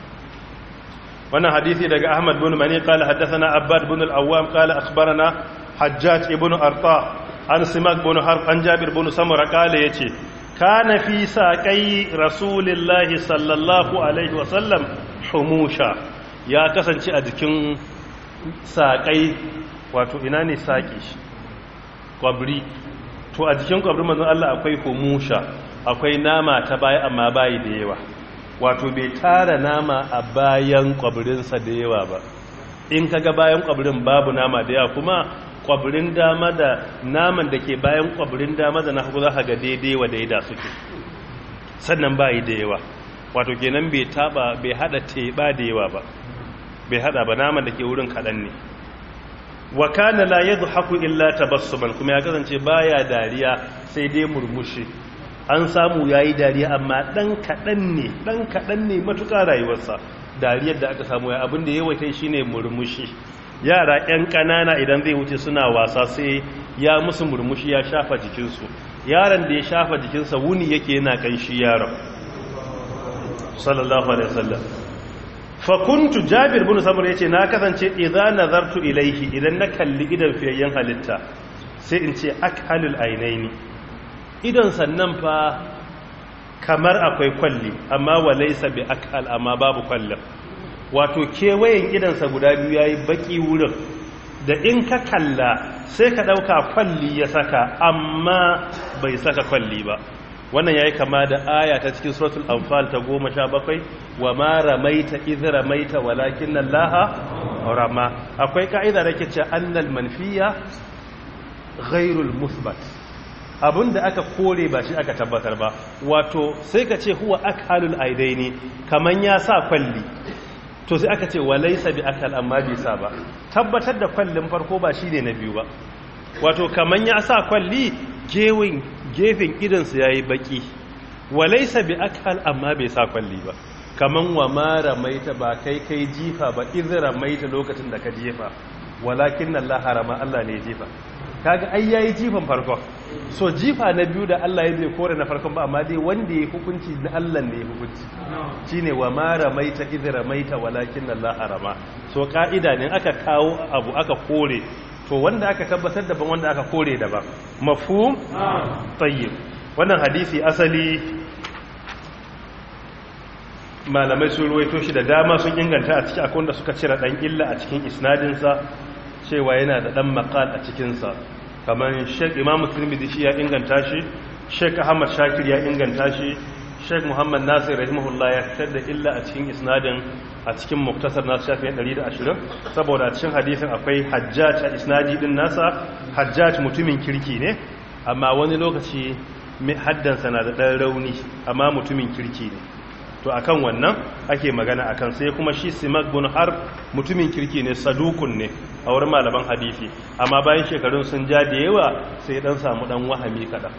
A: وانا حديثي دقى أحمد بن مني قال حدثنا عباد بن الأوام قال أخبرنا حجاج ابن أرطاء عن سماك بن حرب عن جابر بن سمرة قال يتي كان في ساقي رسول الله صلى الله عليه وسلم حموشا يا كسانci a jikin saƙai wato ina ne saƙi kwabri to a jikin kwabri manzon Allah akwai humusha akwai nama ta baya amma bayi da yawa wato bai tara nama a bayan kwabrinsa da yawa ba in kaga bayan kwabrin babu nama da yawa kuma kwabirin dama da naman da ke bayan kwabirin dama da na hagu za ga daidai wa daida suke sannan ba yi da yawa wato kenan bai taba bai hada teba da yawa ba bai hada ba naman da ke wurin kaɗan ne wa kana la yadhaku illa tabassuman kuma ya kasance baya dariya sai dai murmushi an samu yayi dariya amma dan kaɗan ne dan kaɗan ne matuƙa rayuwarsa dariyar da aka samu ya abin da yawaita shine murmushi yara 'yan ƙanana idan zai wuce suna wasa sai ya musu murmushi ya shafa jikinsu yaron da ya shafa jikinsa wuni yake yana ƙanshi yaron sallallahu alaihi wasallam fakuntu jabir bin samur yace na kasance idan nazartu ilaihi idan na kalli idan fiyayyen halitta sai in ce akhalul ainaini idan sannan fa kamar akwai kwalli amma walaysa bi akhal amma babu kwallin wato kewayen idansa guda biyu ya yi baki wurin da in ka kalla sai ka ɗauka kwalli ya saka amma bai saka kwalli ba wannan ya yi kama da aya ta cikin suratul anfal ta goma sha bakwai wa ma ramaita idh ramaita walakin laha rama akwai ka'ida da ke ce annal manfiya ghairul musbat abinda aka kore ba shi aka tabbatar ba wato sai ka ce huwa akhalul aidaini kaman ya sa kwalli to sai aka ce walaisa bi akal amma bai sa ba tabbatar da kwallin farko ba shine na biyu ba wato kaman ya sa kwalli gewin gefen idansu yayi baki walaisa bi akal amma bai sa kwalli ba kaman wa ma ramaita ba kai kai jifa ba idh ramaita lokacin da ka jefa walakin Allah harama Allah ne jifa kaga ai yayi jifan farko so jifa na biyu da Allah ya bai kore na farkon ba amma dai wanda ya hukunci na Allah ne ya hukunci shine wa ma ramaita idh ramaita walakin Allah harama so ka'ida ne aka kawo abu aka kore to wanda aka tabbatar daban wanda aka kore daban mafhum tayyib wannan hadisi asali malamai sun ruwaito shi da dama sun inganta a ciki akwai wanda suka cire dan illa a cikin isnadinsa cewa yana da dan maqal a cikinsa kamar sheik imamu tirmidhi shi ya inganta shi sheik ahmad shakir ya inganta shi sheik muhammad nasir rahimahullah ya fitar da illa a cikin isnadin a cikin muktasar nasu shafin 120 saboda a cikin hadisin akwai hajjaj a isnadi din nasa hajjaj mutumin kirki ne amma wani lokaci haddansa na da ɗan rauni amma mutumin kirki ne to akan wannan ake magana akan sai kuma shi simak bin harb mutumin kirki ne sadukun ne a wurin malaman hadisi amma bayan shekarun sun ja da yawa sai dan samu dan wahami kadan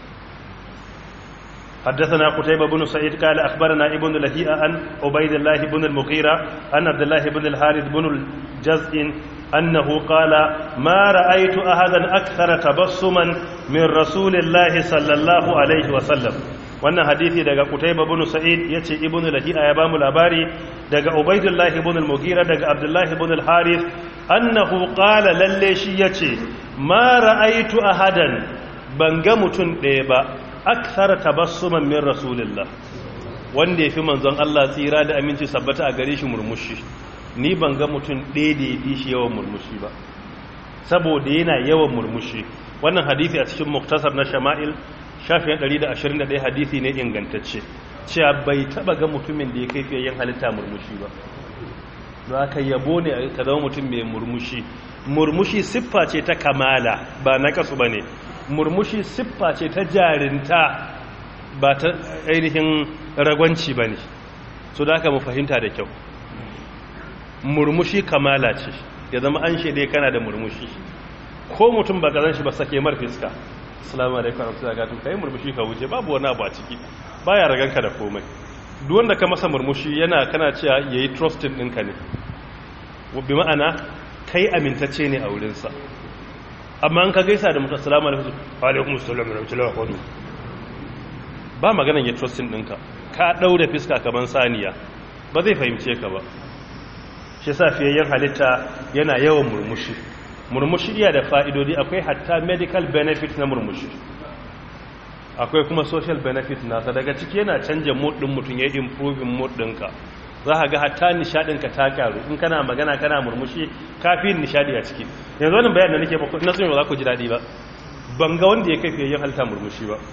A: حدثنا قتيبة بن سعيد قال أخبرنا ابن لهيئة عن عبيد الله بن المغيرة عن عبد الله بن الحارث بن الجزء أنه قال ما رأيت أحدا أكثر تبسما من رسول الله صلى الله عليه وسلم wannan hadisi daga Qutayba ibn Sa'id yace Ibn Lahi'a ya bamu labari daga Ubaydullah ibn al-Mughira daga Abdullah ibn al-Harith annahu qala lalle shi yace ma ra'aytu ahadan ban ga mutun ɗaya ba akthara tabassuman min rasulillah wanda yafi manzon Allah tsira da aminci sabbata a gare shi murmushi ni ban ga mutum ɗaya da yafi shi yawan murmushi ba saboda yana yawan murmushi wannan hadisi a cikin muktasar na shama'il shafin 121 hadisi ne ingantacce cewa bai taba ga mutumin da ya kai fiye yin halitta murmushi ba don aka yabo ne ka zama mutum mai murmushi murmushi siffa ce ta kamala ba na kasu ba ne murmushi siffa ce ta jarinta ba ta ainihin ragwanci ba ne so da aka mu fahimta da kyau murmushi kamala ce ya zama an shaide kana da murmushi ko mutum ba zan shi ba sake mar fiska assalamu alaikum warahmatullahi wabarakatuh kai murmushi ka wuce babu wani abu a ciki baya raganka da komai duk wanda ka masa murmushi yana kana cewa yayi trusting ɗinka ne bi ma'ana kai amintacce ne a wurinsa amma an ka gaisa da mutum assalamu alaikum wa alaikum assalam wa rahmatullahi wa barakatuh ba maganan ya trusting ɗinka ka daure fiska kaman saniya ba zai fahimce ka ba shi yasa fiyayyen halitta yana yawan murmushi murmushi iya da fa'idodi akwai hatta medical benefit na murmushi akwai kuma social benefit nasa daga ciki yana canja mood ɗin mutum ya improving mood ɗinka za ka ga hatta nishadinka ta karu in kana magana kana murmushi kafin nishadi a ciki yanzu wani bayan da nake ba na sun ba za ku ji daɗi ba ban ga wanda ya kai fiye yin halitta murmushi ba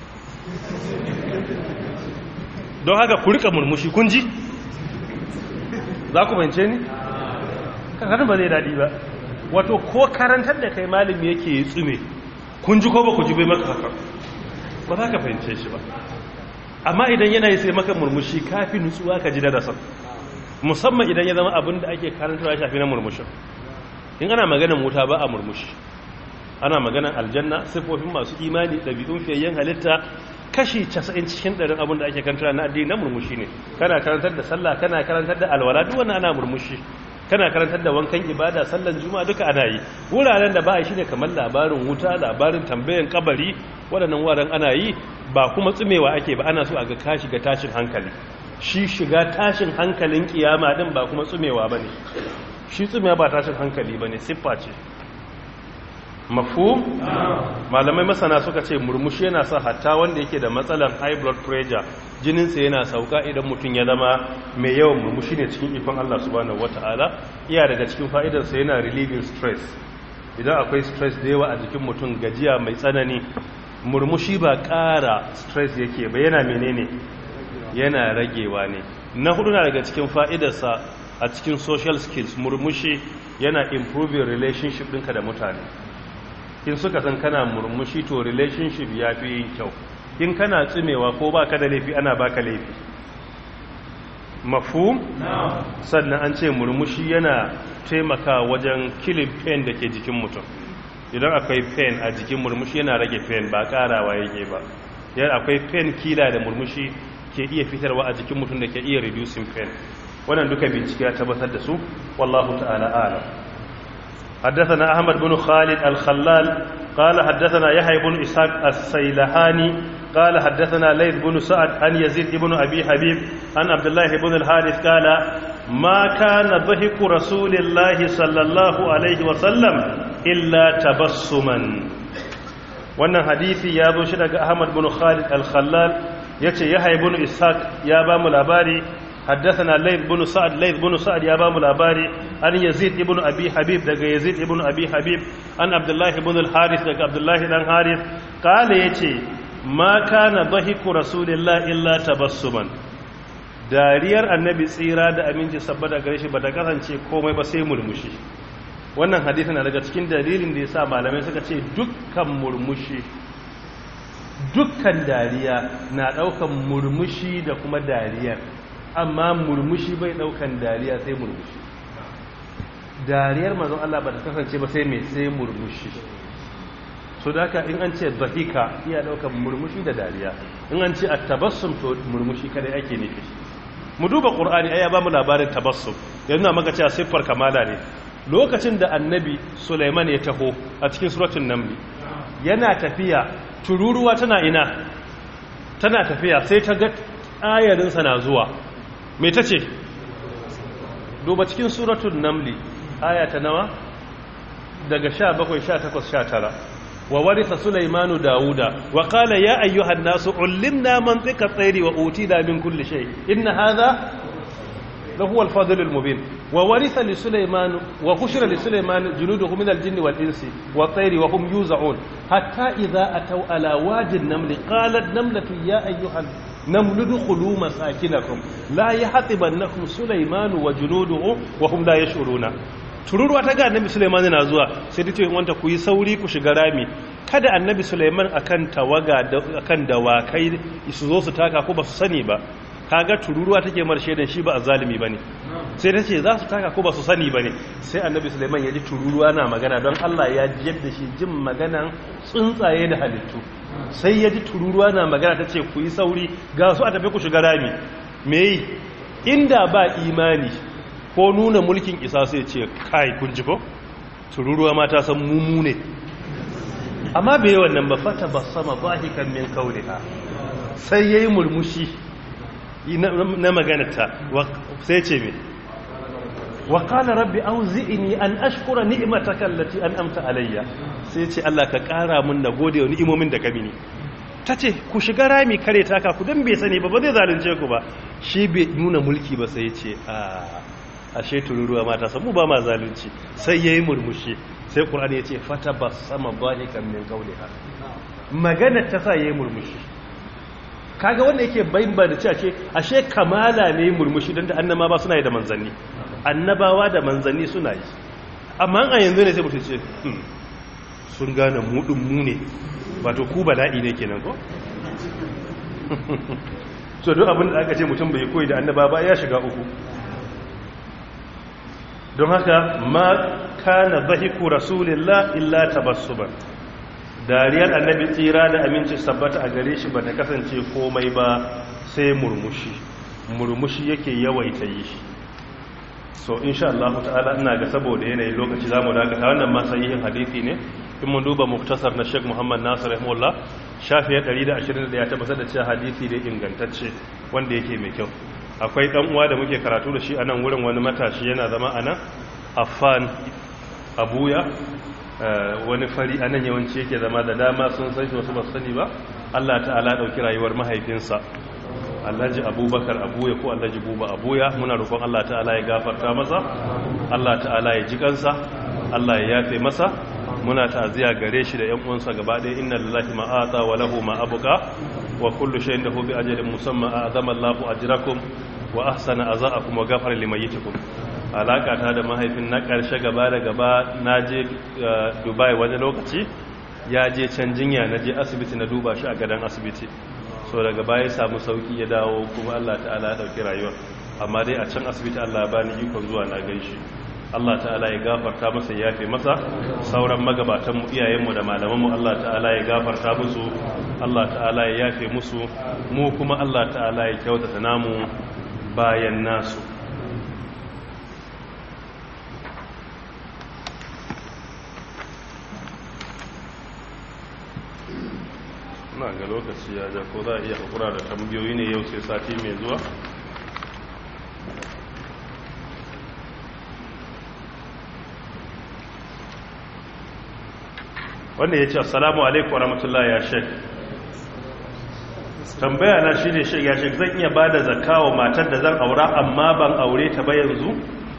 A: don haka ku rika murmushi kun ji za ku bance ni kankanin ba zai daɗi ba wato ko karantar da kai malami yake yi tsume kun ji ko ba ku ji bai maka haka ba za ka fahimce shi ba amma idan yana yi sai maka murmushi kafin nutsuwa ka ji darasan musamman idan ya zama abin da ake karantarwa ya shafi na murmushin in ana maganan wuta ba a murmushi ana maganan aljanna siffofin masu imani ɗabi'un fiyayyen halitta kashi 90 cikin ɗarin abin da ake karantarwa na addini na murmushi ne kana karantar da sallah kana karantar da alwala duk wannan ana murmushi kana karantar da wankan ibada sallan juma'a duka ana yi wuraren da ba a shi ne kamar labarin wuta labarin tambayan kabari waɗannan wuraren ana yi ba kuma tsumewa ake ba ana so a ga ka shiga tashin hankali shi shiga tashin hankalin kiyama din ba kuma tsumewa ba ne shi tsumewa ba tashin hankali ba ne siffa ce mafu malamai masana suka ce murmushi yana sa hatta wanda yake da matsalan high blood pressure jininsa yana sauka idan mutum ya zama mai yawan murmushi ne cikin ikon Allah subhanahu wata'ala iya daga cikin fa'idarsa yana relieving stress idan akwai stress da yawa a jikin mutum gajiya mai tsanani murmushi ba ƙara stress yake ba yana menene yana ragewa ne na hudu na daga cikin fa'idarsa a cikin social skills murmushi yana improving relationship ɗinka da mutane in suka san kana murmushi to relationship ya fi yin kyau in kana tsimewa ko ba ka da laifi ana baka laifi mafu sannan an ce murmushi yana taimaka wajen killing pain da ke jikin mutum idan akwai pain a jikin murmushi yana rage pain ba karawa yake ba yan akwai pain kila da murmushi ke iya fitarwa a jikin mutum da ke iya reducing pain wannan duka bincike ya tabbatar da su wallahu ta'ala a'lam حدثنا أحمد بن خالد الخلال قال حدثنا يحيى بن إسحاق السيلهاني قال حدثنا ليث بن سعد عن يزيد بن أبي حبيب عن عبد الله بن الحارث قال ما كان ضحك رسول الله صلى الله عليه وسلم إلا تبسما wannan hadisi ya zo shi daga Ahmad bin Khalid al-Khallal yace Yahya ibn Ishaq ya ba mu labari حدثنا ليث بن سعد ليث بن سعد يا بام الأباري عن يزيد ابن أبي حبيب دقى يزيد ابن أبي حبيب عن عبد الله بن الحارث دقى عبد الله بن الحارث قال يتي ما كان ضحك رسول الله إلا تبسما dariyar annabi tsira da aminci sabbata gare shi bata kasance komai ba sai murmushi wannan hadisi na daga cikin dalilin da yasa malamai suka ce dukkan murmushi dukkan dariya na daukan murmushi da kuma dariyar amma murmushi bai daukan dariya sai murmushi dariyar mazan Allah ba ta kasance ba sai mai sai murmushi so da haka in an ce zahika iya daukan murmushi da dariya in an ce a tabassum to murmushi kada ake nufi mu duba qur'ani ai ya ba mu labarin tabassum yanzu na maka cewa siffar kamala ne lokacin da annabi Sulaiman ya taho a cikin suratul naml yana tafiya tururuwa tana ina tana tafiya sai ta ga ayarinsa na zuwa me ta ce duba cikin suratun namli aya ta nawa daga 17 18 19 wa warisa sulaimanu dauda wa qala ya ayyuhan nasu ullimna mantiqa at-tayri wa utina min kulli shay inna hadha lahu al-fadl al-mubin wa warisa li sulaiman wa hushira li sulaiman junuduhu min al-jinni wal-insi wat-tayri wa hum yuz'un hatta idha ataw ala wadi an-naml qalat namlatu ya ayyuhan naml udkhulu masakinakum la yahtibannakum sulaiman wa junuduhu wa hum la yash'uruna tururuwa ta ga annabi Suleiman yana zuwa sai ta ce wanta ku yi sauri ku shiga rami kada annabi Suleiman akan tawaga akan dawakai su zo su taka ko ba su sani ba kaga tururuwa take mar shaidan shi ba azalimi bane sai ta ce za su taka ko ba su sani bane sai annabi Suleiman ya ji tururuwa na magana don Allah ya jiyar da shi jin maganan tsuntsaye da halittu sai ya ji tururuwa na magana ta ce ku yi sauri ga su a tafi ku shiga rami me inda ba imani ko nuna mulkin isa sai ce kai kun ji ko tururuwa ma ta san mumu ne amma bai yi wannan ba fata ba sama bahikan min kauliha sai yayi murmushi na maganata sai ce me wa qala rabbi auzi'ni an ashkura ni'mataka allati an'amta alayya sai ce Allah ka kara mun na gode wa ni'imomin da ka mini tace ku shiga rami kare taka ku dan bai sani ba ba zai zalunce ku ba shi bai nuna mulki ba sai ce a ashe tururuwa mata samu ba ma zalunci sai yayi murmushi sai qur'ani yace fata basama bahikan min qawliha magana ta sa yayi murmushi kaga wanda yake bayyana da cewa ce ashe kamala ne murmushi dan da annaba ba suna yi da manzanni annabawa da manzanni suna yi amma a yanzu ne sai mutum ce sun gane mudin mu ne wato ku bala'i ne kenan ko so duk abin da aka ce mutum bai koyi da annaba ba ya shiga uku don haka ma kana zahiku rasulillah illa tabassuban dariyar annabi tsira da aminci sabbata a gare shi bata kasance komai ba sai murmushi murmushi yake yawaita yi shi so insha Allah ta'ala ina ga saboda yanayin lokaci zamu dakata wannan ma sahihin hadisi ne in mun duba muktasar na Sheikh Muhammad Nasir rahimahullah shafi 121 ya tabbatar da cewa hadisi ne ingantacce wanda yake mai kyau akwai dan uwa da muke karatu da shi a nan wurin wani matashi yana zama a nan affan abuya wani fari a nan yawanci yake zama da dama sun san shi wasu ba sani ba Allah ta'ala dauki rayuwar mahaifinsa Alhaji Abubakar Abuya ko Alhaji Buba Abuya muna roƙon Allah ta'ala ya gafarta masa Allah ta'ala ya ji kansa Allah ya yafe masa muna ta'aziya gare shi da ƴan uwansa gaba ɗaya inna lillahi ma ata wa lahu ma abqa wa kullu shay'in lahu bi ajalin musamma a'zama Allahu ajrakum wa ahsana azaakum wa ghafara limayyitikum alaka ta da mahaifin na ƙarshe gaba da gaba naje Dubai wani lokaci ya je can jinya na je asibiti na duba shi a gadon asibiti so daga baya ya samu sauki ya dawo kuma Allah ta'ala ya dauki rayuwa amma dai a can asibiti Allah ya bani ikon zuwa na gaishe Allah ta'ala ya gafarta masa ya yafe masa sauran magabatanmu iyayenmu da malamanmu Allah ta'ala ya gafarta musu Allah ta'ala ya yafe musu mu kuma Allah ta'ala ya kyautata namu bayan nasu na ga lokaci ya ja ko za a iya hakura da tambayoyi ne yau sai sati mai zuwa wanda ya ce assalamu alaikum wa rahmatullahi ya shek tambaya na shi ne shek ya shek zan iya ba da zakka wa matar da zan aura amma ban aure ta ba yanzu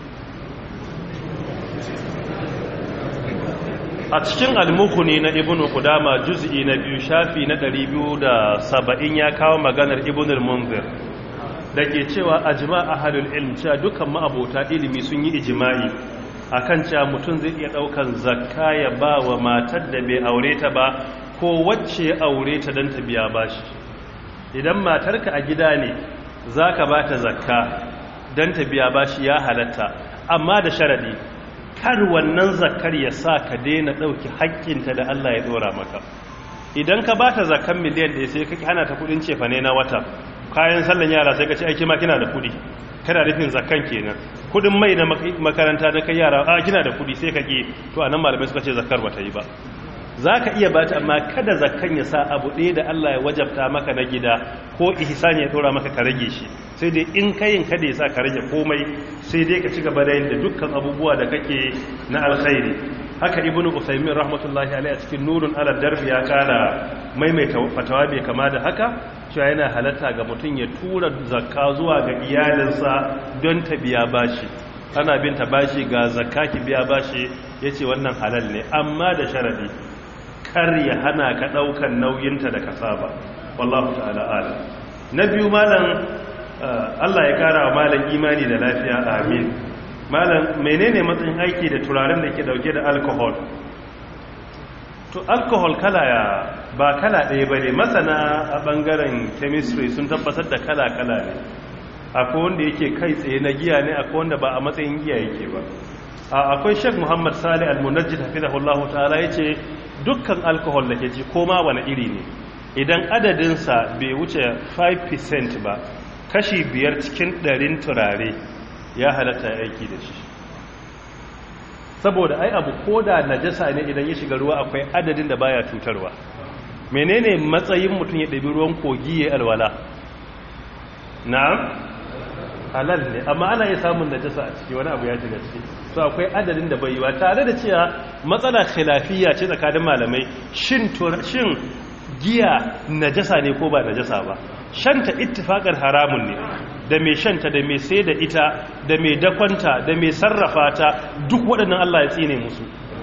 A: a cikin almukuni na ibnu kudama juz'i na biyu shafi na 270 ya kawo maganar ibnu al-munzir da ke cewa ajma ahlul ilm cewa dukkan ma'abota ilimi sun yi ijma'i akan cewa mutum zai iya daukan zakka ya ba wa matar da bai aure ta ba ko wacce aure ta don ta biya bashi idan matarka a gida ne zaka ba ta zakka don ta biya bashi ya halatta amma da sharadi kar wannan zakkar ya sa ka daina ɗauki haƙƙinta da Allah ya ɗora maka idan ka ba ta zakkan miliyan ɗaya sai ka hana ta kuɗin cefane na wata kayan sallan yara sai ka ce aiki ma kina da kuɗi kana rufin zakkan kenan kuɗin mai na makaranta na kai yara a kina da kuɗi sai ka ƙi to anan malamai suka ce zakkar ba ta yi ba za ka iya bata amma kada zakkan ya sa abu ɗaya da Allah ya wajabta maka na gida ko ihsani ya ɗora maka ka rage shi sai dai in kayin kada ya sa ka rage komai sai dai ka ci gaba da yin da dukkan abubuwa da kake na alkhairi haka ibnu usaymin rahmatullahi alaihi a cikin nurun ala darbi ya kara maimaita fatawa bai kama da haka cewa yana halatta ga mutum ya tura zakka zuwa ga iyalinsa don ta biya bashi ana bin ta bashi ga zakka ki biya bashi yace wannan halal ne amma da sharadi kar ya hana ka daukan nauyinta da kasaba wallahu ta'ala ala na biyu malam Allah ya kara wa malam imani da lafiya amin malam menene matsayin aiki da turaren da ke dauke da alcohol to alcohol kala ya ba kala ɗaya ba ne masana a ɓangaren chemistry sun tabbatar da kala-kala ne akwai wanda yake kai tsaye na giya ne akwai wanda ba a matsayin giya yake ba akwai shek muhammad sali al-munajjid hafizahullahu ta'ala ya ce dukkan alcohol da ke ci koma wani iri ne idan adadinsa bai wuce 5% ba kashi biyar cikin ɗarin turare ya halatta aiki da shi saboda ai abu ko da najasa ne idan ya shiga ruwa akwai adadin da baya cutarwa menene matsayin mutum ya ɗabi ruwan kogi ya alwala na'am halal ne amma ana iya samun najasa a ciki wani abu ya shiga ciki so akwai adadin da bai yi wa tare da cewa matsala khilafiyya ce tsakanin malamai shin shin giya najasa ne ko ba najasa ba shanta ittifaqar haramun ne da mai shanta da mai sai da ita da mai dakwanta da mai sarrafa ta duk waɗannan Allah ya tsine musu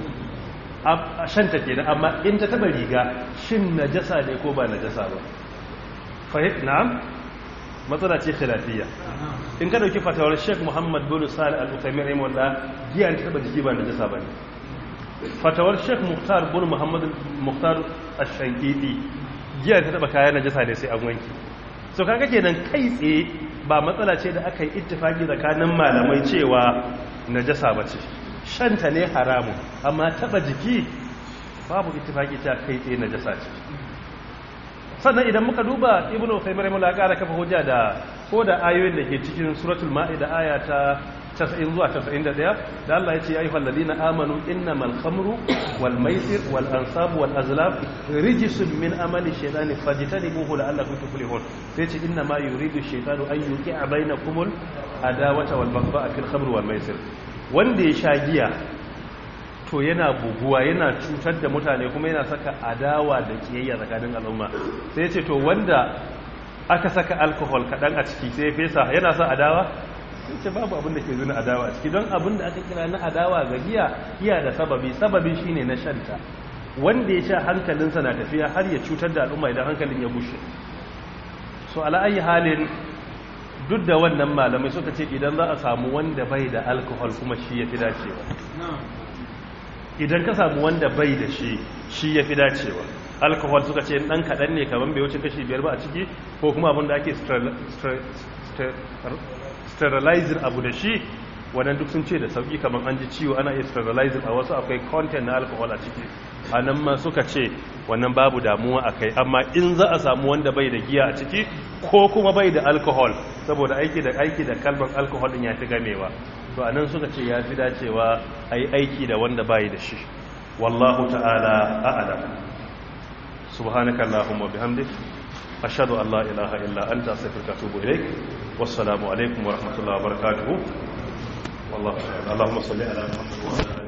A: a shanta ke amma in ta taba riga shin najasa ne ko ba najasa ba fahim na'am matsala ce khilafiyya in ka dauki fatawar Sheikh Muhammad bin Salih Al-Uthaymeen rahimahullah giya ta taba jiki ba najasa bane fatawar Sheikh Muhtar bin Muhammad Muhtar Ash-Shankiti giya ta taba kayan najasa ne sai an wanki so kaga kenan kai tsaye ba matsala ce da aka yi ittifaki tsakanin malamai cewa najasa bace shanta ne haramu amma taba jiki babu ittifaki ta kai tsaye najasa ce sannan idan muka duba ibnu usaymin rahimahullah ya kara kafa hujja da ko da ayoyin da ke cikin suratul ma'ida aya ta 90 zuwa 91 da Allah ya ce ayyuhal ladina amanu innamal khamru wal maisir wal ansab wal azlam rijsun min amali shaytani fajtanibuhu la'allakum tuflihun sai ce inna ma yuridu shaytanu an yuqi'a bainakumul adawata wal baghdha fil khamri wal maisir wanda ya sha giya to yana buguwa yana cutar da mutane kuma yana saka adawa da kiyayya tsakanin al'umma sai ce to wanda aka saka alkohol kaɗan a ciki sai fesa yana sa adawa sai ce babu abin da ke zuna adawa a ciki don abin da aka kira na adawa ga giya giya da sababi sababi shine na shanta wanda ya sha hankalinsa na tafiya har ya cutar da al'umma idan hankalin ya bushe so ala'ayi halin duk da wannan malamai suka ce idan za a samu wanda bai da alkohol kuma shi ya fi dacewa idan ka samu wanda bai da shi shi ya fi dacewa alkohol suka ce dan kaɗan ne kamar bai wuce kashi biyar ba a ciki ko kuma abin da ake sterilizing abu da shi wannan duk sun ce da sauki kamar an ji ciwo ana iya sterilizing a wasu akwai content na alkohol a ciki a nan ma suka ce wannan babu damuwa a kai amma in za a samu wanda bai da giya a ciki ko kuma bai da alkohol saboda aiki da aiki da kalmar alkohol din ya fi gamewa to a nan suka ce ya fi dacewa a yi aiki da wanda bai da shi wallahu ta'ala a'lam subhanaka allahumma bihamdik ashhadu an la ilaha illa anta astaghfiruka wa atubu ilaik wassalamu alaikum wa rahmatullahi wa barakatuh wallahu ta'ala allahumma salli ala muhammad wa ala